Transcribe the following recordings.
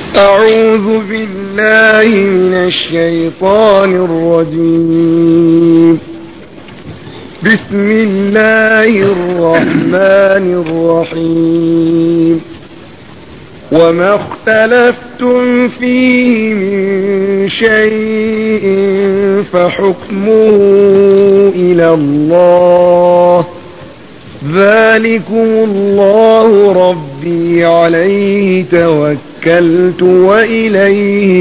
أعوذ بالله من الشيطان الرجيم بسم الله الرحمن الرحيم وما اختلفتم فيه من شيء فحكمه إلى الله ذلكم الله ربي عليه توكلت وإليه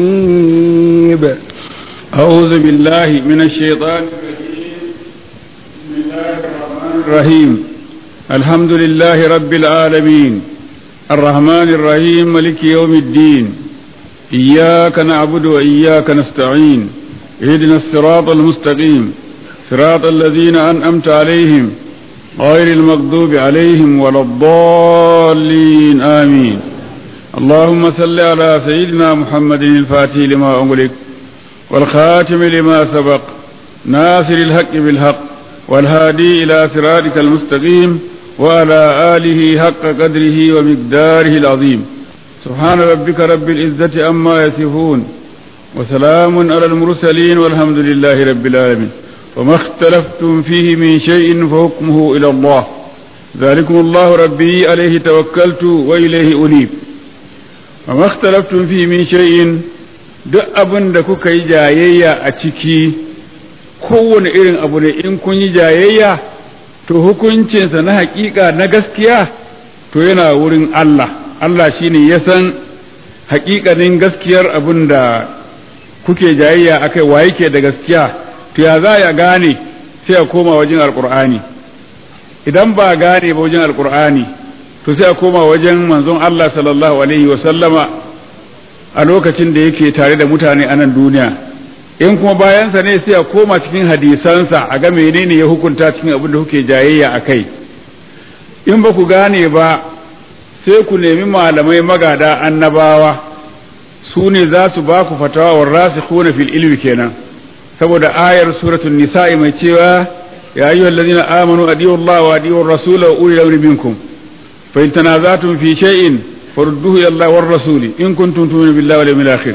أنيب أعوذ بالله من الشيطان الرجيم بسم الله الرحمن الرحيم الحمد لله رب العالمين الرحمن الرحيم ملك يوم الدين إياك نعبد وإياك نستعين اهدنا الصراط المستقيم صراط الذين أنأمت عليهم غير المغضوب عليهم ولا الضالين آمين اللهم صل على سيدنا محمد الفاتح لما أغلق والخاتم لما سبق ناصر الحق بالحق والهادي إلى صراطك المستقيم وعلى آله حق قدره ومقداره العظيم سبحان ربك رب العزة أما يصفون وسلام على المرسلين والحمد لله رب العالمين وما اختلفتم فيه من شيء فحكمه إلى الله ذلكم الله ربي عليه توكلت وإليه أنيب وما اختلفتم فيه من شيء duk abin da kuka yi jayayya a ciki kowane irin abu ne in kun yi jayayya to hukuncinsa na hakika na gaskiya to yana wurin Allah Allah shine ya san hakikanin gaskiyar abin da kuke jayayya akai wa yake da gaskiya to ya za ya gane sai a koma wajen alkur'ani idan ba gane ba wajen alkur'ani to sai a koma wajen manzon Allah sallallahu alaihi wa sallama a lokacin da yake tare da mutane a nan duniya in kuma bayansa ne sai a koma cikin hadisansa a ga menene ya hukunta cikin abin da kuke jayayya a kai in ba ku gane ba sai ku nemi malamai magada annabawa su ne za su ba ku fatawa wa rasikhuna fil ilmi kenan saboda ayar suratul nisa'i mai cewa ya ayyuhal ladina amanu adiyu Allah wa adiyu rasula wa ulil amri minkum fa in tanazatum fi shay'in farudduhu ila Allah war rasuli in kuntum tu'minu billahi wal yawmil akhir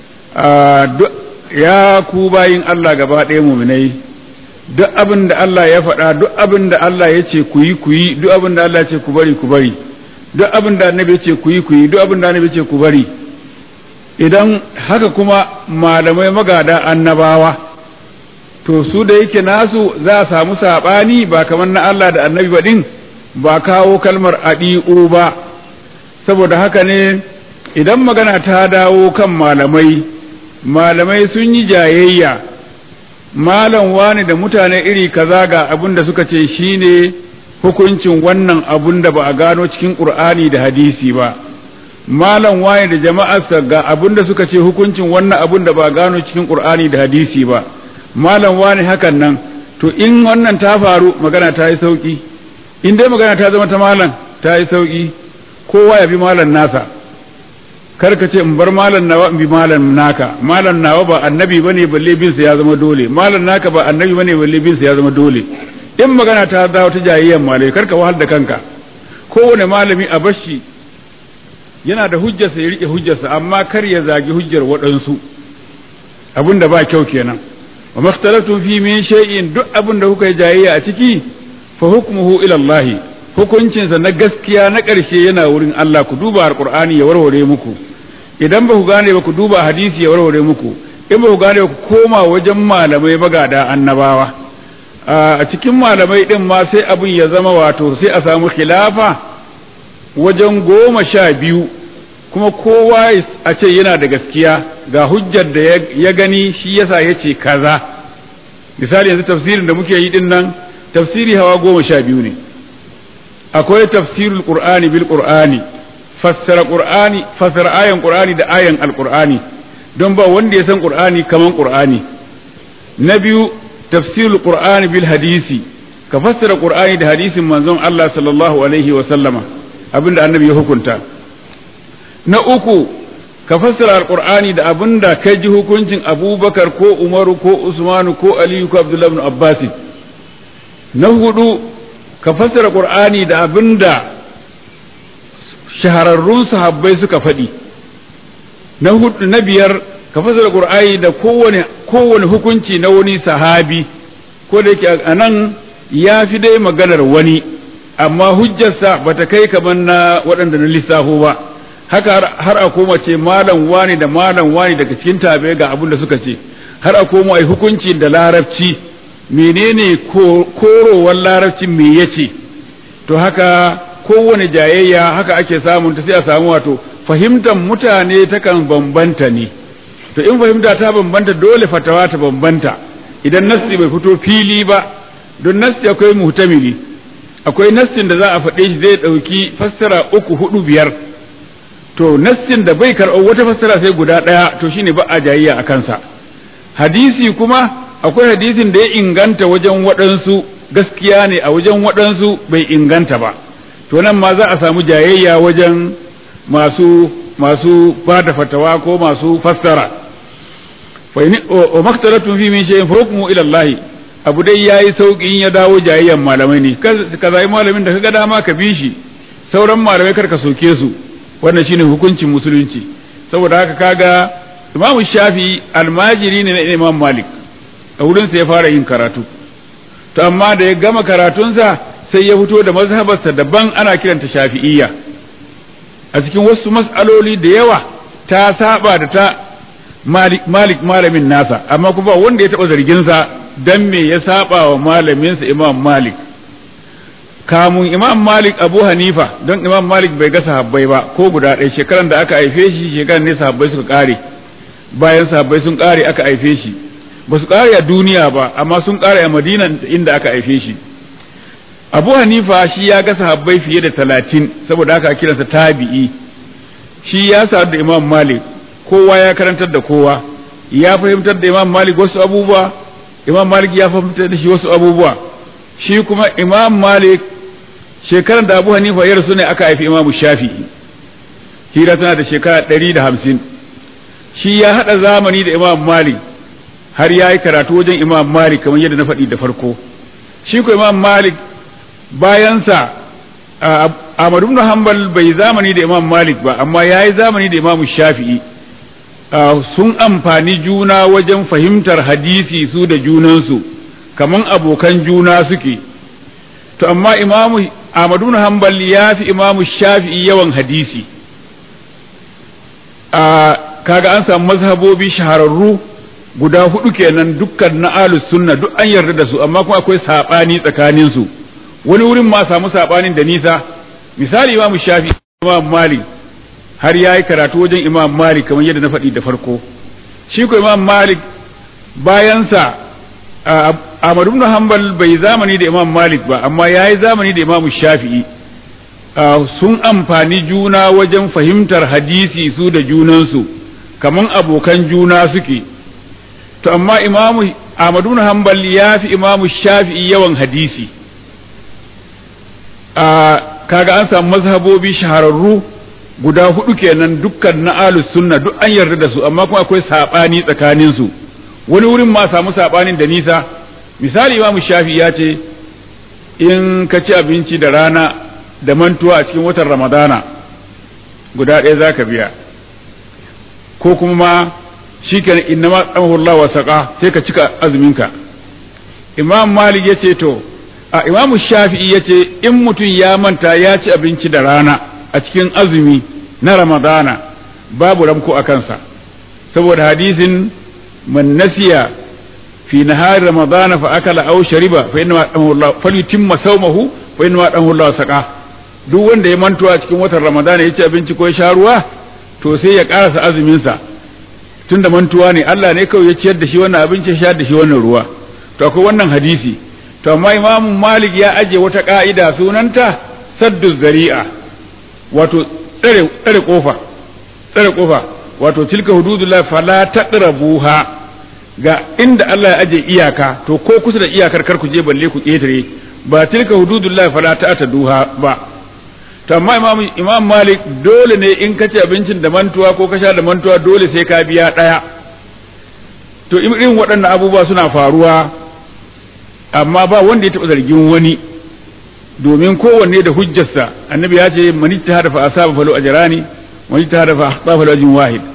ya ku bayin Allah gaba ɗaya mu'minai duk abin da Allah ya faɗa duk abin da Allah ya ce ku yi ku yi duk abin da Allah ya ce ku bari ku bari duk abin da annabi ya ce ku yi ku yi duk abin da annabi ya ce ku bari idan haka kuma malamai magada annabawa to su da yake nasu za a samu saɓani ba kamar na Allah da annabi ba ɗin ba kawo kalmar aɗi'u ba saboda haka ne idan magana ta dawo kan malamai malamai sun yi jayayya malam wani da mutane iri kaza ga abin da suka ce shine hukuncin wannan abun da ba a gano cikin ƙur'ani da hadisi ba malam wani da jama'arsa ga abin da suka ce hukuncin wannan abun da ba a gano cikin ƙur'ani da hadisi ba malam wani hakan nan to in wannan ta faru magana ta yi sauki in dai magana ta zama ta malam ta yi sauki kowa ya bi malam nasa kar ka ce in bar malam nawa in bi malam naka malam nawa ba annabi bane balle bin sa ya zama dole malam naka ba annabi bane balle bin sa ya zama dole in magana ta dawo ta jayayyan malai kar ka wahal da kanka kowane malami a bashi yana da hujjarsa ya rike hujjarsa amma kar ya zagi hujjar waɗansu abin da ba kyau kenan wa makhtalaftum fi min shay'in duk abin da kuka yi jayayya a ciki fa hukmuhu ila Allah hukuncinsa na gaskiya na ƙarshe yana wurin Allah ku duba alqur'ani ya warware muku idan ba ku gane ba ku duba hadisi ya warware muku in ba ku gane ba ku koma wajen malamai magada annabawa a cikin malamai din ma sai abin ya zama wato sai a samu khilafa wajen goma sha biyu kuma kowa a ce yana da gaskiya ga hujjar da ya gani shi yasa ya ce kaza misali yanzu tafsirin da muke yi din nan tafsiri hawa goma sha biyu ne akwai tafsirul qur'ani bil qur'ani fassara qur'ani fassara ayan qur'ani da ayan alqur'ani don ba wanda ya san qur'ani kaman qur'ani na biyu tafsirul qur'ani bil hadisi ka fassara qur'ani da hadisin manzon Allah sallallahu alaihi wa sallama abinda annabi ya hukunta na uku ka fassara alqur'ani da abinda kai ji hukuncin abubakar ko umaru ko usmanu ko aliyu ko abdullahi ibn abbas na hudu ka fassara qur'ani da abinda shahararrun sahabbai suka faɗi na hudu na biyar ka fassara qur'ani da kowane kowane hukunci na wani sahabi ko da yake a nan ya fi dai maganar wani amma hujjarsa bata kai kamar na waɗanda na lissafo ba haka har a koma ce malam wani da malam wani daga cikin tabe ga abin da suka ce har a koma ai hukunci da larabci menene korowar larabcin me yace to haka kowane jayayya haka ake samun ta sai a samu wato fahimtar mutane takan bambanta ne to in fahimta ta bambanta dole fatawa ta bambanta idan nassi bai fito fili ba don nassi akwai muhtamili akwai nassin da za a faɗe shi zai ɗauki fassara uku hudu biyar to nassin da bai karɓar wata fassara sai guda ɗaya to shine ba a jayayya a kansa hadisi kuma akwai hadisin da ya inganta wajen waɗansu gaskiya ne a wajen waɗansu bai inganta ba to nan ma za a samu jayayya wajen masu masu bada fatawa ko masu fassara wa maktaratun fi min shay'in fa hukmu ila Allah abu dai yayi sauki in ya dawo jayayyan malamai ne ka zai malamin da kaga dama ka bi shi sauran malamai kar ka soke su wannan shine hukuncin musulunci saboda haka kaga Imam Shafi almajiri ne na Imam Malik a wurin sa ya fara yin karatu to amma da ya gama karatunsa sai ya fito da mazhabarsa daban ana kiranta Shafi'iyya a cikin wasu mas'aloli da yawa ta saba da ta Malik, Malik malamin nasa amma kuma wanda ya taɓa zarginsa dan me ya saba wa malaminsa Imam Malik kamun Imam Malik Abu Hanifa don Imam Malik bai ga sahabbai ba ko guda ɗaya shekaran da aka haife shi shekaran ne sahabbai suka ƙare bayan sahabbai sun ƙare aka haife shi ba su ƙare a duniya ba amma sun ƙare a Madina inda aka haife shi Abu Hanifa shi ya ga sahabbai fiye da talatin saboda haka kiransa tabi'i shi ya sadu da Imam Malik kowa ya karantar da kowa ya fahimtar da imam malik wasu abubuwa imam malik ya fahimtar da shi wasu abubuwa shi kuma imam malik shekarar da abu hanifa ya rasu ne aka haifi imam shafi'i hira tana da shekara ɗari da hamsin shi ya haɗa zamani da imam malik har ya yi karatu wajen imam malik kamar yadda na faɗi da farko shi ko imam malik bayansa Ahmadu ibn Hanbal bai zamani da Imam Malik ba amma ya yi zamani da Imam Shafi'i sun amfani juna wajen fahimtar hadisi su da junansu kaman abokan juna suke to amma imamu Ahmadu ibn Hanbal ya fi imamu Shafi'i yawan hadisi kaga an samu mazhabobi shahararru guda hudu kenan dukkan na ahlus sunna duk an yarda da su amma kuma akwai sabani tsakanin su wani wurin ma samu sabanin da nisa misali imamu Shafi'i imam Malik har ya yi karatu wajen imam malik kamar yadda na faɗi da farko shi ko imam malik bayansa Ahmad ibn Hanbal bai zamani da imam malik ba amma ya yi zamani da imam shafi'i sun amfani juna wajen fahimtar hadisi su da junansu kaman abokan juna suke to amma imamu Ahmad ibn Hanbal ya fi imamu shafi'i yawan hadisi kaga an samu mazhabobi shahararru guda hudu kenan dukkan na alus sunna duk an yarda da su amma kuma akwai sabani tsakanin su wani wurin ma samu sabanin da nisa misali imamu shafi ya ce in ka ci abinci da rana da mantuwa a cikin watan ramadana guda ɗaya za ka biya ko kuma ma shi ke inna ma tsamahullah wa saƙa sai ka cika azuminka imam malik ya ce to a imamu shafi'i ya ce in mutum ya manta ya ci abinci da rana a cikin azumi na ramadana babu ramko a kansa saboda hadisin man nasiya fi nahari ramadana fa akala aw shariba fa inna Allah falyutimma sawmahu fa inna Allah saqa duk wanda ya manto a cikin watan ramadana ya ci abinci ko ya sha ruwa to sai ya karasa azumin sa tunda mantuwa ne Allah ne kawai ya ciyar da shi wannan abinci ya sha da shi wannan ruwa to akwai wannan hadisi to amma imamu malik ya aje wata ka'ida sunanta saddu zari'a wato tsare tsare kofa tsare kofa wato tilka hududullah fala taqrabuha ga inda Allah ya aje iyaka to ko kusa da iyakar kar ku je balle ku ketare ba tilka hududullah fala ta'taduha ba to amma imam imam malik dole ne in ka ci abincin da mantuwa ko ka sha da mantuwa dole sai ka biya daya to irin waɗannan abubuwa suna faruwa amma ba wanda ya taɓa zargin wani domin kowanne da hujjarsa annabi ya ce man ijtahada fa asaba falu ajrani wa ijtahada fa akhta falu ajrun wahid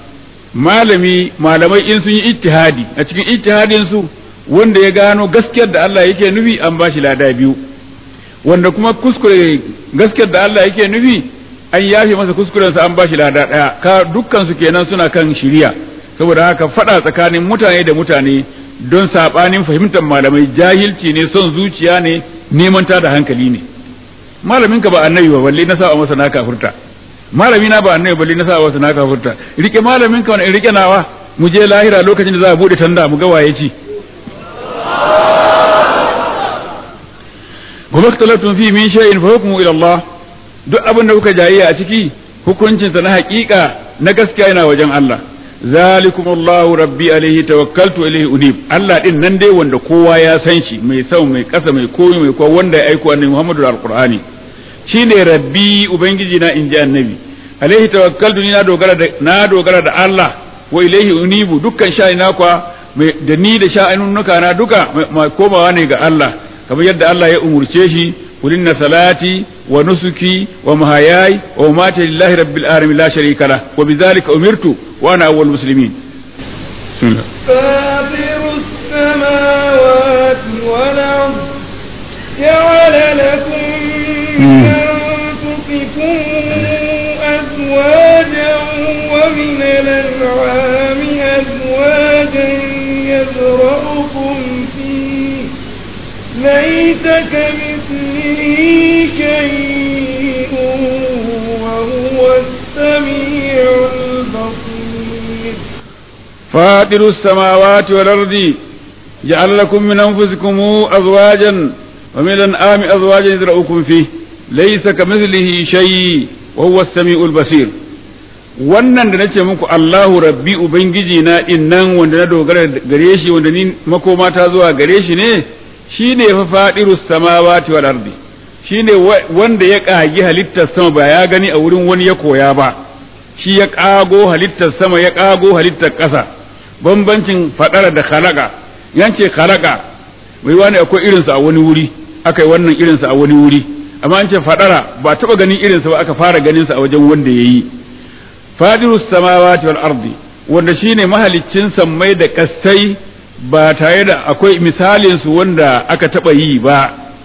malami malamai in sun yi ijtihadi a cikin ijtihadin su wanda ya gano gaskiyar da Allah yake nufi an ba shi lada biyu wanda kuma kuskure gaskiyar da Allah yake nufi an yafe masa kuskurensa an ba shi lada daya ka dukkan su kenan suna kan shiriya saboda haka fada tsakanin mutane da mutane don sabanin fahimtar malamai jahilci ne son zuciya ne neman ta da hankali ne malamin ka ba annabi ba balle na sa masa na kafurta malami na ba annabi balle na sa masa na kafurta rike malamin ka wani rike nawa mu je lahira lokacin da za a bude tanda mu ga waye ci gobe talatun fi min shay'in fa hukmu ila Allah duk abin da kuka jayayya a ciki hukuncinsa na haƙiƙa na gaskiya yana wajen Allah zalikum Allahu rabbi alaihi tawakkaltu alaihi unib Allah din nan dai wanda kowa ya san shi mai sau mai kasa mai koyi mai kowa wanda ya aiko annabi Muhammadu alqur'ani shine rabbi ubangiji na inji annabi alaihi tawakkaltu ni na dogara da na dogara da Allah wa ilaihi unibu dukkan sha'ani na kwa da ni da sha'anunnuka na duka komawa ne ga Allah kamar yadda Allah ya umurce shi قل إن صلاتي ونسكي ومحياي ومماتي لله رب العالمين لا شريك له وبذلك أمرت وأنا أول المسلمين فاطر السماوات والأرض جعل لكم من أنفسكم أزواجا ومن الأنعام أزواجا يزرعكم فيه ليس كمثله شيء وهو السميع البصير فاطر السماوات والأرض جعل لكم من أنفسكم أزواجا ومن الأنعام أزواجا يزرعكم فيه ليس كمثله شيء وهو السميع البصير wannan da nace muku Allahu rabbi ubangiji na innan wanda na dogara gare shi wanda ni makoma ta zuwa gare shi ne shi ne fa faɗiru samawati wal ardi shi ne wanda ya ƙagi halittar sama ba ya gani a wurin wani ya koya ba shi ya ƙago halittar sama ya ƙago halittar ƙasa bambancin faɗara da khalaqa yance khalaqa bai wani akwai irinsa a wani wuri aka yi wannan irinsa a wani wuri amma an ce faɗara ba taɓa ganin irinsa ba aka fara ganinsa a wajen wanda ya yi faɗiru samawati wal ardi wanda shine mahaliccin sammai da kastai ba tare da akwai misalinsu wanda aka taɓa yi ba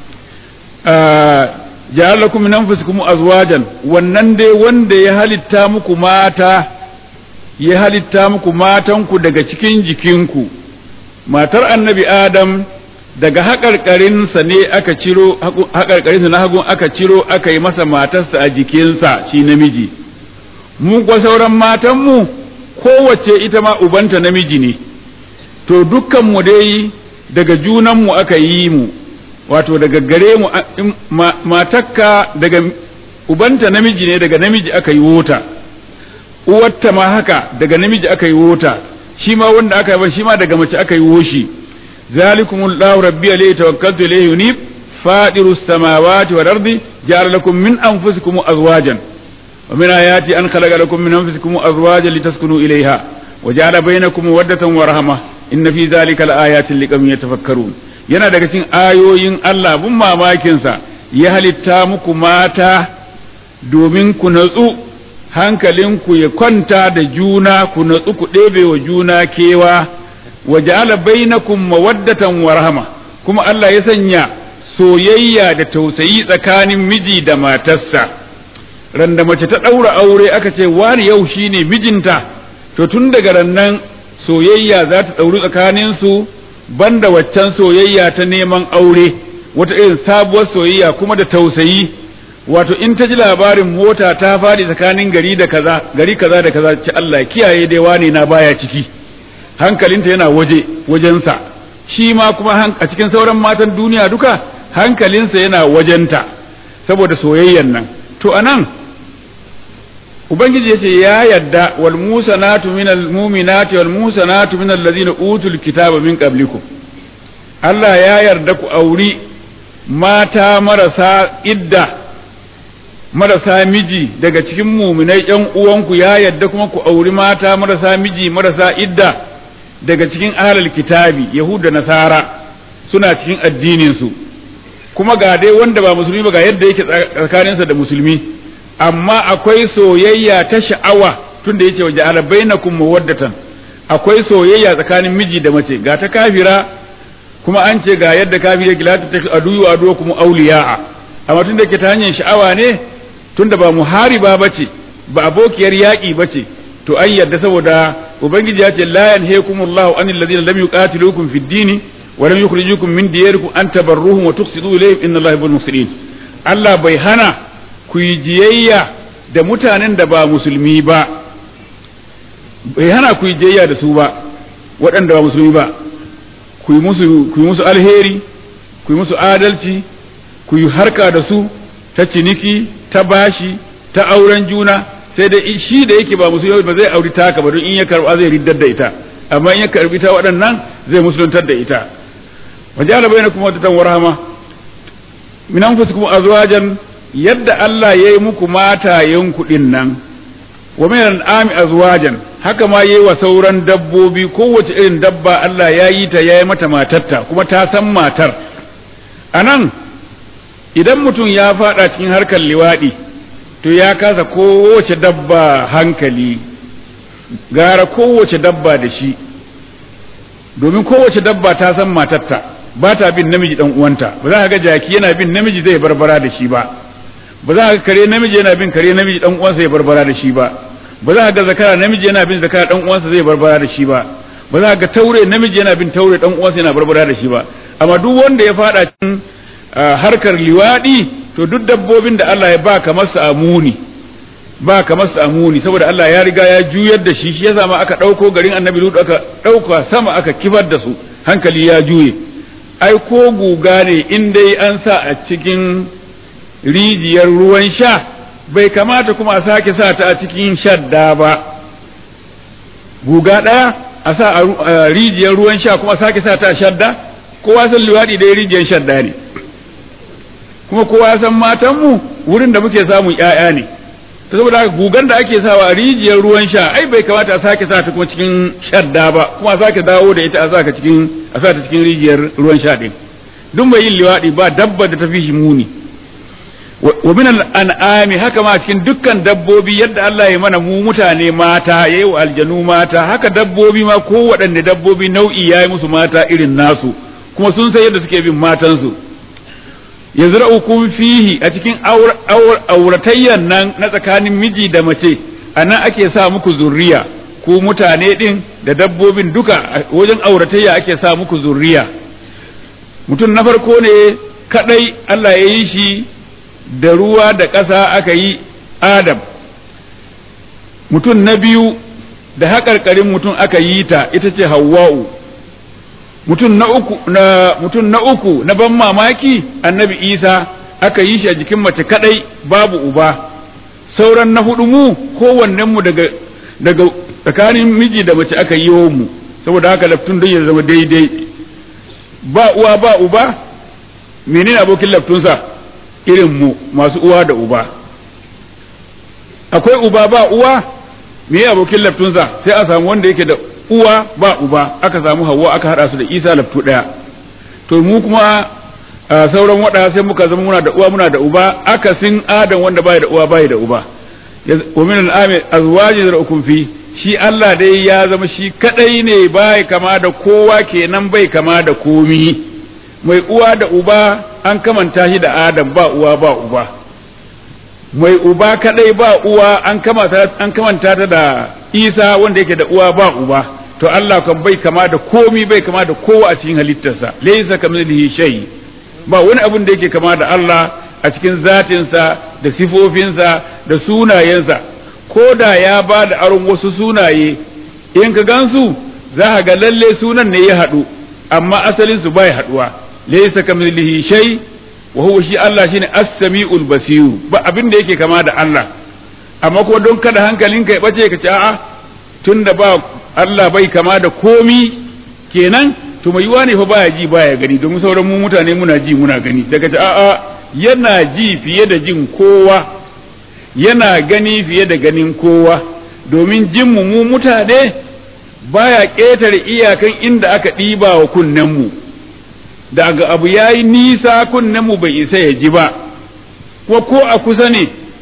ja'alakum min anfusikum azwajan wannan dai wanda ya halitta muku mata ya halitta muku matanku daga cikin jikinku matar annabi adam daga haƙarƙarinsa ne aka ciro haƙarƙarinsa na hagun aka ciro aka yi masa matarsa a jikinsa shi namiji mu kuwa sauran matanmu kowace ita ma ubanta namiji ne to dukkanmu dai daga junanmu aka yi mu wato daga gare mu matakka daga ubanta namiji ne daga namiji aka yi wota uwarta ma haka daga namiji aka yi wota shi ma wanda aka yi shi ma daga mace aka yi woshi zalikumullahu rabbi alayhi tawakkaltu ilayhi unib fadirus samawati wal ardi ja'ala lakum min anfusikum azwajan wa min ayati an khalaqa lakum min anfusikum azwajan litaskunu ilayha وجعل بينكم مودة ورحمة إن في ذلك لآيات لقوم يتفكرون yana daga cikin ayoyin Allah bin mamakinsa ya halitta muku mata domin ku natsu hankalinku ya kwanta da juna ku natsu ku ɗebe wa juna kewa wa ja'ala bainakum mawaddatan wa rahama kuma Allah ya sanya soyayya da tausayi tsakanin miji da matarsa randa mace ta ɗaura aure aka ce wani yau shine mijinta to tun daga rannan soyayya za ta ɗauri tsakaninsu banda waccan soyayya ta neman aure wata irin sabuwar soyayya kuma da tausayi wato in ta ji labarin mota ta faɗi tsakanin gari da kaza gari kaza da kaza ce Allah kiyaye dai wane na baya ciki hankalinta yana waje wajensa shi ma kuma a cikin sauran matan duniya duka hankalinsa yana wajenta saboda soyayyan nan to anan ubangiji yace ya yadda wal musanatu minal mu'minati wal musanatu minal ladina utul kitaba min qablikum Allah ya yarda ku auri mata marasa idda marasa miji daga cikin muminai yan uwanku ya yarda kuma ku auri mata marasa miji marasa idda daga cikin ahlul kitabi yahuda nasara suna cikin addinin su kuma ga dai wanda ba musulmi ba ga yadda yake tsakaninsa da musulmi amma akwai soyayya ta sha'awa tunda yace waja'ala bainakum mawaddatan akwai soyayya tsakanin miji da mace ga ta kafira kuma an ce ga yadda kafir yake la ta aduyu aduwakum awliya'a amma tunda yake ta hanyar sha'awa ne tunda ba muhariba bace ba abokiyar yaƙi bace to an yadda saboda ubangiji ya ce la yanhaykumullahu anil ladina lam yuqatilukum fid dini wa lam yukhrijukum min diyarikum an tabarruhum wa tuqsitu ilayhim inna allaha yuhibbul muhsinin Allah bai hana ku yi jiyayya da mutanen da ba musulmi ba bai hana ku yi jiyayya da su ba waɗanda ba musulmi ba ku yi musu ku yi musu alheri ku yi musu adalci ku yi harka da su ta ciniki ta bashi ta auren juna sai dai shi da yake ba musulmi ba zai auri taka ba don in ya karba zai riddar da ita amma in ya karbi ta waɗannan zai musuluntar da ita wajala bainakum wadatan warhama min anfusikum azwajan yadda Allah yayi muku matayen kuɗin nan wa min al'ami azwajan haka ma yayi wa sauran dabbobi kowace irin dabba Allah ya yi ta yayi mata matarta kuma ta san matar anan idan mutum ya fada cikin harkar liwadi to ya kasa kowace dabba hankali gara kowace dabba da shi domin kowace dabba ta san matarta ba ta bin namiji dan uwanta ba za ka ga jaki yana bin namiji zai barbara da shi ba ba za ka ga kare namiji yana bin kare namiji dan uwansa ya barbara da shi ba ba za ka ga zakara namiji yana bin zakara dan uwansa zai barbara da shi ba ba za ka ga taure namiji yana bin taure dan uwansa yana barbara da shi ba amma duk wanda ya fada cikin harkar liwadi to duk dabbobin da Allah ya ba kamar su amuni ba kamar su amuni saboda Allah ya riga ya juyar da shi shi yasa ma aka dauko garin Annabi Lut aka dauka sama aka kifar da su hankali ya juye ai ko guga ne in dai an sa a cikin rijiyar ruwan sha bai kamata kuma a sake sa ta a cikin shadda ba guga ɗaya a sa a rijiyar ruwan sha kuma sake sa ta a shadda kowa san liwaɗi dai rijiyar shadda ne kuma kowa san matanmu wurin da muke samun ‘ya'ya ne ta saboda haka gugan da ake sawa a rijiyar ruwan sha ai bai kamata a sake sa ta kuma cikin shadda ba kuma a sake dawo da ita a sa cikin a sa ta cikin rijiyar ruwan sha din duk mai yin liwaɗi ba dabba da ta fi shi muni wa min al'ami haka ma cikin dukkan dabbobi yadda Allah ya mana mu mutane mata ya yi wa aljanu mata haka dabbobi ma ko waɗanne dabbobi nau'i ya yi musu mata irin nasu kuma sun san yadda suke bin matansu yazra'ukum fihi a cikin auratayyan nan na tsakanin miji da mace a nan ake sa muku zurriya ku mutane din da dabbobin duka wajen auratayya ake sa muku zurriya mutum na farko ne kadai Allah ya yi shi da ruwa da ƙasa aka yi Adam mutum na biyu da haƙarƙarin mutum aka yi ta ita ce Hawwa'u mutum na uku na mutum na uku na ban mamaki annabi Isa aka yi shi a jikin mace kadai babu uba sauran na hudu mu kowannen mu daga daga tsakanin miji da mace aka yi mu saboda haka laftun don ya zama daidai ba uwa ba uba menene abokin laftunsa irin mu masu uwa da uba akwai uba ba uwa me abokin laftunsa sai a samu wanda yake da uwa ba uba aka samu hawa aka hada su da isa laftu daya to mu kuma sauran wada sai muka zama muna da uwa muna da uba akasin adam wanda bai da uwa bai da uba wa min al-ami azwaji zar'ukum fi shi Allah dai ya zama shi kadai ne bai kama da kowa kenan bai kama da komi mai uwa da uba an kamanta shi da adam ba uwa ba uba mai uba kadai ba uwa an kamanta ta da isa wanda yake da uwa ba uba to Allah kan bai kama da komi bai kama da kowa a cikin halittarsa laysa kamithlihi shay ba wani abin da yake kama da Allah a cikin zatinsa da sifofinsa da sunayensa ko da ya ba da aron wasu sunaye in ka gansu za ka ga lalle sunan ne ya haɗu amma asalin su bai haɗuwa laysa kamithlihi shay wa huwa shi Allah shine as-sami'ul basir ba abin da yake kama da Allah amma ko don kada hankalinka ya bace ka ce a'a tunda ba Allah bai kama da komi kenan to mai yiwa ne fa baya ji baya gani domin sauran mu mutane muna ji muna gani daga ce a'a yana ji fiye da jin kowa yana gani fiye da ganin kowa domin jin mu mu mutane baya ƙetare iyakan inda aka ɗiba wa kunnen mu daga abu ya yi nisa kunnen mu bai isa ya ji ba ko ko a kusa ne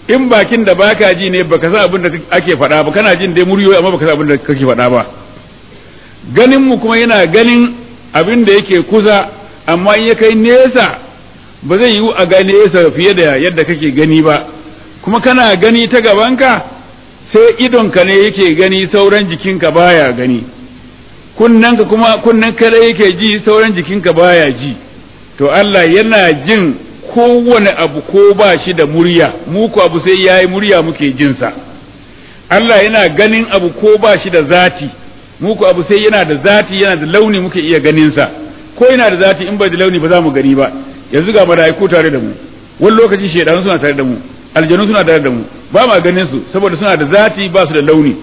in bakin da baka ji ne baka san abin da ake faɗa ba kana jin dai muryoyi amma baka san abin da kake faɗa ba ganin mu kuma yana ganin abin da yake kusa amma in ya kai nesa ba zai yiwu a ga nesa fiye da yadda kake gani ba kuma kana gani ta gabanka sai idonka ne yake gani sauran jikinka baya gani kunnanka kuma kunnen kada yake ji sauran jikinka baya ji to Allah yana jin kowane abu ko ba shi da murya mu ko abu sai yayi murya muke jinsa Allah yana ganin abu ko ba shi da zati mu ko abu sai yana da zati yana da launi muke iya ganinsa ko yana da zati in bai da launi ba za mu gani ba yanzu ga mala'iku tare da mu wani lokaci shedanu suna tare da mu aljanu suna tare da mu ba ma ganin su saboda suna da zati ba su da launi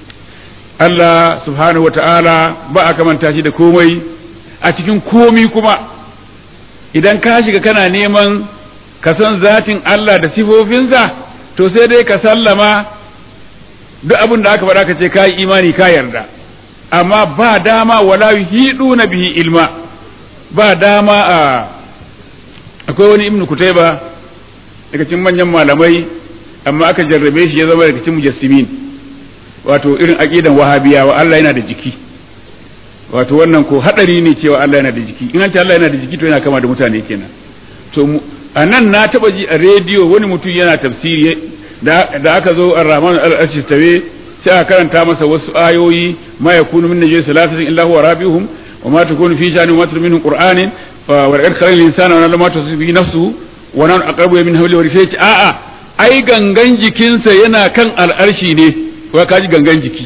Allah subhanahu wa ta'ala ba a kamanta shi da komai a cikin komi kuma idan ka shiga kana neman ka san zatin Allah da sifofinsa to sai dai ka sallama duk abin da aka faɗa ka ce ka yi imani ka yarda amma ba dama wala na bihi ilma ba dama a akwai wani ibnu kutaiba daga cikin manyan malamai amma aka jarrabe shi ya zama daga cikin mujassimin wato irin aqidan wahabiyawa Allah yana da jiki wato wannan ko hadari ne cewa Allah yana da jiki in an ce Allah yana da jiki to yana kama da mutane kenan to a nan na taba ji a rediyo wani mutum yana tafsiri da aka zo ar-rahman al-arshi tawe sai aka karanta masa wasu ayoyi ma yakunu min najis salasatin illa huwa rabihum wa ma takunu fi sha'ani wa ma tatlu minhu qur'anin wa laqad khalaqna al-insana wa ma tasbihu nafsuhu wa nan aqrabu min hawli wa sai a'a ai gangan jikinsa yana kan al'arshi ne wa kaji gangan jiki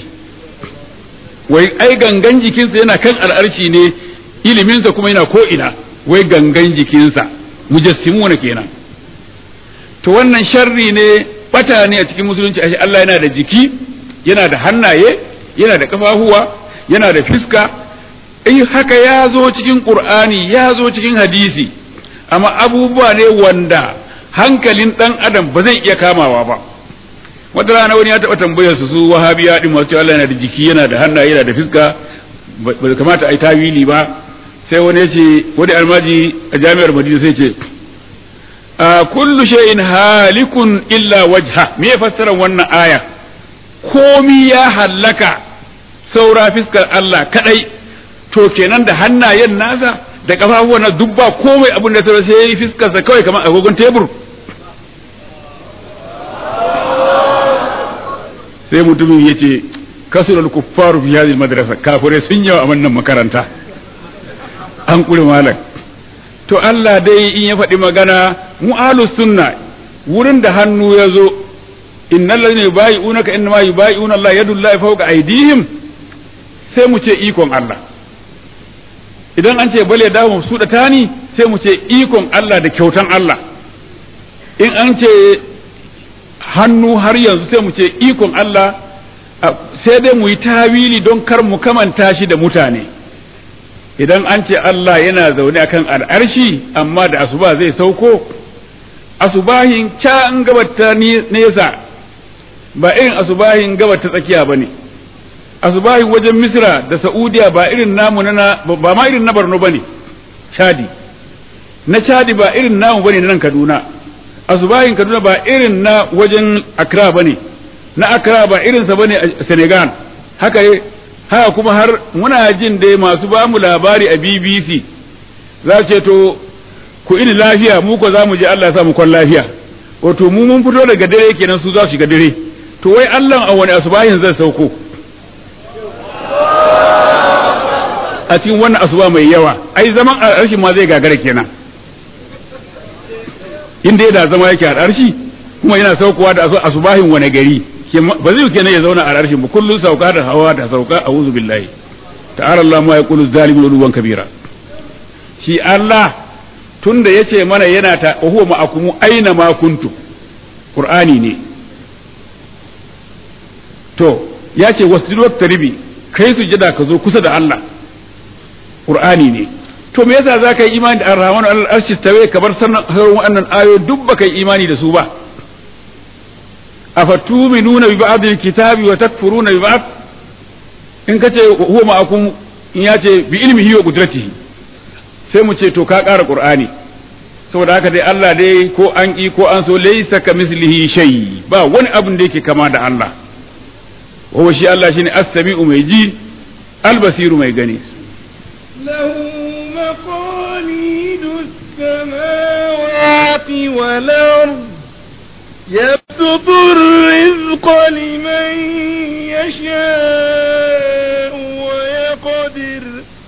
wai ai gangan jikinsa yana kan al'arshi ne iliminsa kuma yana ko ina wai gangan jikinsa mujassimuna kenan to wannan sharri ne bata ne a cikin musulunci ashe Allah yana da jiki yana da hannaye yana da kafafuwa yana da fiska eh haka ya zo cikin qur'ani ya zo cikin hadisi amma abubuwa ne wanda hankalin dan adam ba zai iya kamawa ba wata rana wani ya taɓa tambayar su su wahabiya din masu Allah yana da jiki yana da hannaye yana da fiska ba kamata a yi tawili ba sai wani ya ce wani almaji a jami'ar madina sai ce a kullu shay'in halikun illa wajha me ya fassara wannan aya komi ya hallaka saura fiskar Allah kadai to kenan da hannayen nasa da kafafuwan na duk ba komai abin da sai sai yi fiskarsa kawai kamar agogon tebur sai mutumin ya ce kasurar kuffaru fi hadhihi madrasa kafirai sun yawa a wannan makaranta an kure malam to Allah dai in ya faɗi magana mu ahlus sunna wurin da hannu ya zo innal ladina yubayi'unaka innama yubayi'una Allah yadullahi fawqa aydihim sai mu ce ikon Allah idan an ce bale dawo su da tani sai mu ce ikon Allah da kyautan Allah in an ce hannu har yanzu sai mu ce ikon Allah sai dai mu yi tawili don kar mu kamanta shi da mutane idan an ce Allah yana zaune akan al'arshi amma da asuba zai sauko asubahin can gabata nesa ba irin asubahin gabata tsakiya ba ne asubahin wajen misra da saudiya ba irin namu na ba ma irin na barno ba ne chadi na chadi ba irin namu ba ne na nan kaduna asubahin kaduna ba irin na wajen accra ba ne na accra ba irinsa ba ne a senegal haka haka kuma har muna jin dai masu ba mu labari a bbc za ce to ku ini lafiya mu ko za mu je allah ya sa mu kwan lafiya wato mu mun fito daga dare kenan su za su shiga dare to wai allah a wani asubahin zai sauko a cikin wannan asuba mai yawa ai zaman al'arshi ma zai gagara kenan inda da zama yake al'arshi kuma yana saukowa da asubahin wani gari ba zai kenan ya zauna a al'arshin ba kullum sauka da hawa da sauka a wuzu billahi ta'ala Allah ma ya kulu zalimin uluwan kabira shi Allah tunda yace mana yana ta huwa ma'akumu aina ma kuntu qur'ani ne to ya ce wasjudu taribi kai sujada ka zo kusa da Allah Qur'ani ne to me yasa zaka yi imani da Ar-Rahman al-Arshi tawe kamar sannan wannan ayo duk baka yi imani da su ba afatuminuna bi ba'd al-kitabi wa takfuruna bi ba'd in kace huwa ma'akum in ya ce bi ilmihi wa qudratihi sai mu ce to ka ƙara Qur'ani saboda haka dai Allah dai ko an ki ko an so laysa ka mislihi shay ba wani abin da yake kama da Allah wa shi Allah shine as-sami'u mai ji al-basiru mai gani له مقاليد السماوات والأرض يبسط الرزق لمن يشاء ويقدر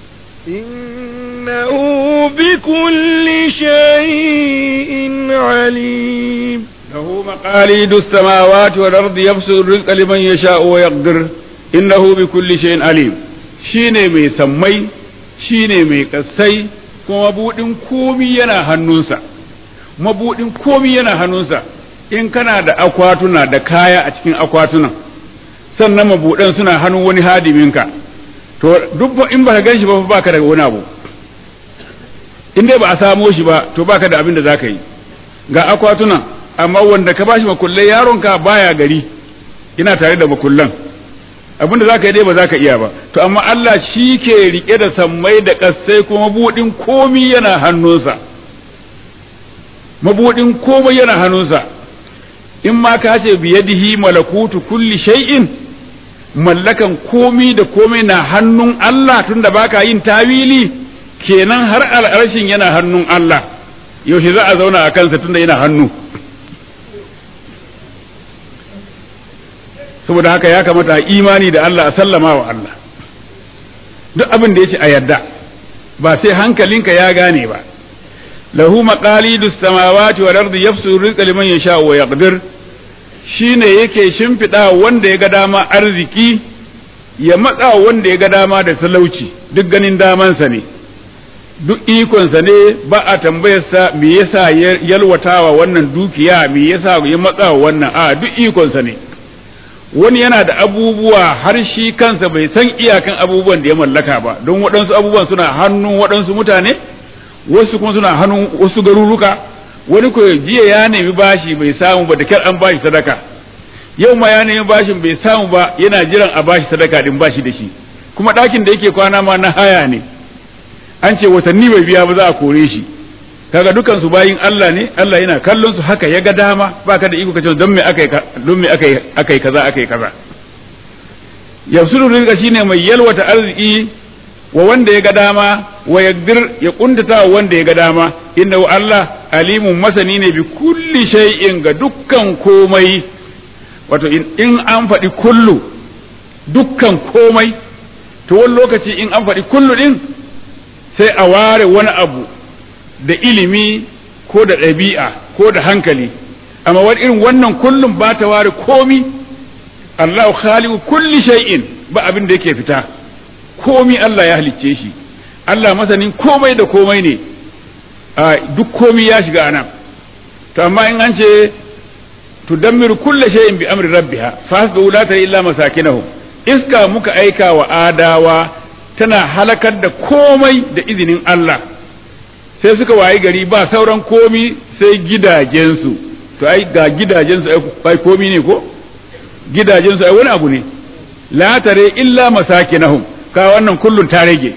إنه بكل شيء عليم له مقاليد السماوات والأرض يبسط الرزق لمن يشاء ويقدر إنه بكل شيء عليم shine mai sammai shine mai kasai kuma mabudin komi yana hannunsa mabudin komi yana hannunsa in kana da akwatuna da kaya a cikin akwatunan sannan mabudan suna hannun wani hadiminka to duk in baka gan shi ba baka da wani abu in dai ba a samo shi ba to baka da abin da zaka yi ga akwatunan amma wanda ka bashi makullai yaronka baya gari ina tare da makullan abin da zaka yi dai ba zaka iya ba to amma Allah shi ke rike da sammai da kassai kuma mabudin komi yana hannunsa mabudin komai yana hannunsa in ma ka ce biyadihi malakutu kulli shay'in mallakan komi da komai na hannun Allah tunda baka yin tawili kenan har al'arshin yana hannun Allah yaushe za a zauna a kansa tunda yana hannu saboda haka ya kamata a imani da Allah a sallama wa Allah duk abin da ya ce a yadda ba sai hankalinka ya gane ba lahu maqalidus samawati wal ardi yafsu rizqa liman yasha wa yaqdir shine yake shimfida wanda ya ga dama arziki ya matsa wanda ya ga dama da talauci duk ganin damansa ne duk ikonsa ne ba a tambayarsa me yasa yalwatawa wannan dukiya me yasa ya matsa wannan a duk ikonsa ne wani yana da abubuwa har shi kansa bai san iyakan abubuwan da ya mallaka ba don waɗansu abubuwan suna hannun waɗansu mutane wasu kuma suna hannun wasu garuruka wani ko jiya ya nemi bashi bai samu ba da kyar an bashi sadaka yau ma ya nemi bashin bai samu ba yana jiran a bashi sadaka din bashi da shi kuma ɗakin da yake kwana ma na haya ne an ce watanni bai biya ba za a kore shi kaga dukan su bayin Allah ne Allah yana kallon su haka ya ga dama baka da iko kace don me akai don me akai akai kaza akai kaza yafsuru rizqa shine mai yalwata arziki wa wanda ya ga dama wa yaqdir ya kuntata wa wanda ya ga dama inna Allah alimun masani ne bi kulli shay'in ga dukkan komai wato in an faɗi kullu dukkan komai to wani lokaci in an faɗi kullu din sai a ware wani abu da ilimi ko da ɗabi'a ko da hankali amma wani irin wannan kullum ba ta ware komi Allah khaliqu kulli shay'in ba abin da yake fita komi Allah ya halicce shi Allah masanin komai da komai ne duk komi ya shiga anan to amma in an ce tudammiru kulli shay'in bi amri rabbiha fasdu la ta illa masakinahum iska muka aika wa adawa tana halakar da komai da izinin Allah sai suka wayi gari ba sauran komi sai gidajensu to ai ga gidajensu ai komi ne ko gidajensu ai wani abu ne la tare illa masakinahum ka wannan kullun ta rage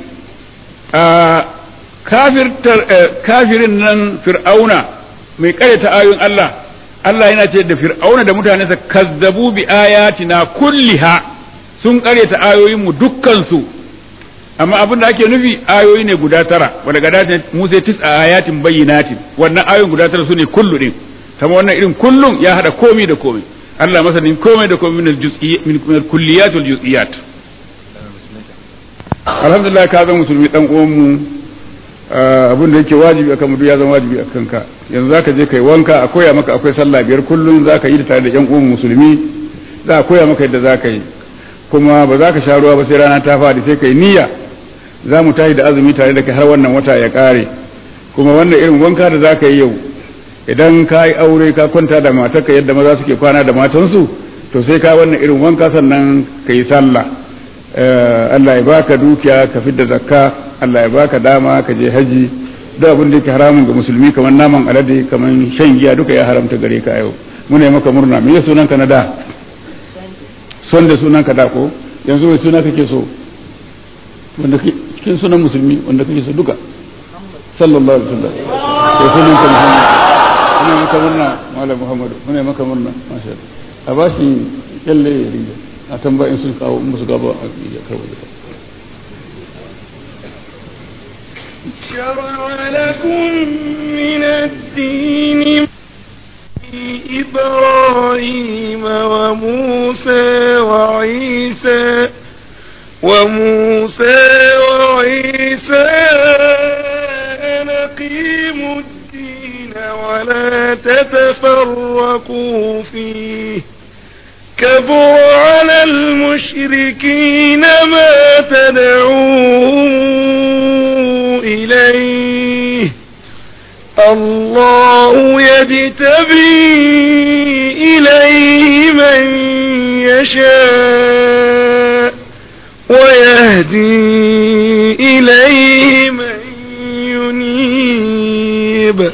kafir kafirin nan fir'auna mai karyata ayoyin Allah Allah yana ce da fir'auna da mutanensa kazzabu bi ayatina kulliha sun karyata ayoyin mu dukkan su amma abin da ake nufi ayoyi ne guda tara wanda ga dace Musa tis a ayatin bayyinatin wannan ayoyin guda tara sune kullu din kama wannan irin kullun ya hada komai da komai Allah masanin komai da komai min al-juz'iyyat min al-kulliyat wal juz'iyat alhamdulillah ka zama musulmi dan uwan mu abin da yake wajibi akan mu ya zama wajibi akan ka yanzu zaka je kai wanka a koya maka akwai sallah biyar kullun zaka yi da tare da yan uwan musulmi za a koya maka yadda zaka yi kuma ba za ka sha ruwa ba sai rana ta fadi sai kai niyya za mu tashi da azumi tare da kai har wannan wata ya kare kuma wannan irin wanka da za ka yi yau idan ka yi aure ka kwanta da matarka yadda maza suke kwana da matansu to sai ka wannan irin wanka sannan ka yi sallah Allah ya baka dukiya ka fidda zakka Allah ya baka dama ka je haji duk abin da yake haramun ga musulmi kamar naman alade kamar shan giya duka ya haramta gare ka yau muna yi maka murna me sunanka na da son da sunanka da ko yanzu wai suna kake so wanda cikin sunan musulmi wanda kake so duka sallallahu alaihi wasallam to sunan ka Muhammad muna maka murna malam Muhammadu muna maka murna masha Allah a ba shi kyalle ya riga a tambayin sun kawo musu gaba a ya kawo da شرع لكم من الدين إبراهيم وموسى وعيسى وموسى وعيسى أن أقيموا الدين ولا تتفرقوا فيه كبر على المشركين ما تدعوهم إليه الله يجتبي إليه من يشاء ويهدي إليه من ينيب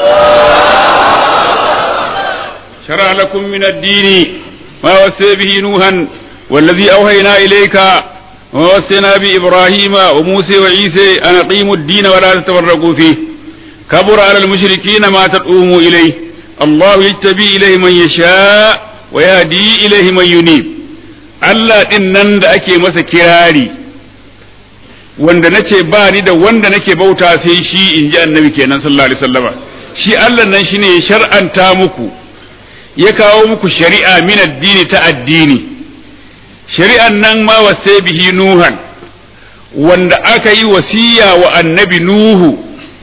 شرع لكم من الدين ما وسى به نوحا والذي أوهينا إليك ووصينا بإبراهيم وموسى وعيسى أن أقيموا الدين ولا تتفرقوا فيه كبر على المشركين ما تدعوهم إليه الله يجتبي إليه من يشاء ويهدي إليه من ينيب Allah ɗin nan da ake masa kirari wanda nace ba ni da wanda nake bauta sai shi in ji annabi kenan sallallahu alaihi wasallama shi Allah nan shine ya shar'anta muku ya kawo muku shari'a min addini ta addini shari'an nan ma wasai bihi nuhan wanda aka yi wasiya wa annabi nuhu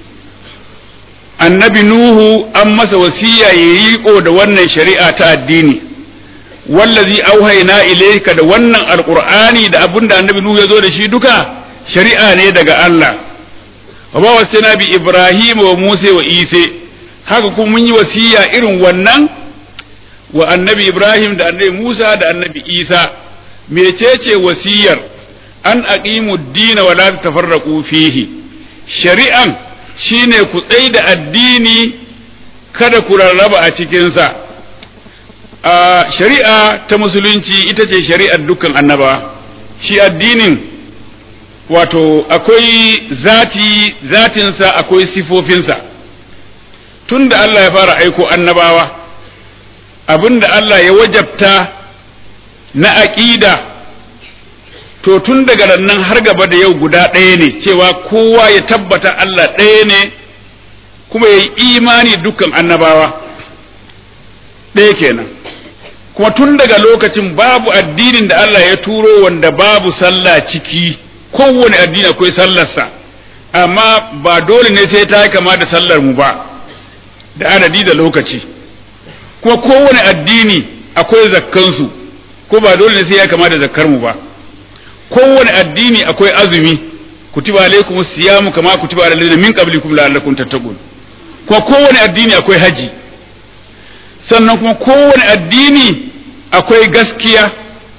annabi nuhu an masa wasiya ya riko da wannan shari'a ta addini wallazi auhaina ilayka da wannan alqur'ani da abinda annabi nuhu ya zo da shi duka shari'a ne daga Allah wa ba wasina bi ibrahim wa musa wa isa haka kuma mun yi wasiya irin wannan wa annabi ibrahim da annabi musa da annabi isa mecece wasiyar an aqimu dina wa la tafarraqu fihi shari'an shine ku tsai da addini kada ku rarraba a cikinsa a shari'a ta musulunci ita ce shari'ar dukkan annaba shi addinin wato akwai zati zatinsa akwai sifofinsa tun da Allah ya fara aiko annabawa abinda Allah ya wajabta na aƙida to tun daga nan har gaba da yau guda ɗaya ne cewa kowa ya tabbata Allah ɗaya ne kuma ya yi imani dukkan annabawa ɗaya kenan kuma tun daga lokacin babu addinin da Allah ya turo wanda babu sallah ciki kowane addini akwai sallarsa amma ba dole ne sai ta kama da sallar mu ba da adadi da lokaci kuma kowane addini akwai zakkansu ko ba dole ne sai ya kama da zakkar mu ba kowane addini akwai azumi kutiba alaikum siyamu kama kutiba alal ladina min qablikum la'allakum tattaqun kuma kowane addini akwai haji sannan kuma kowane addini akwai gaskiya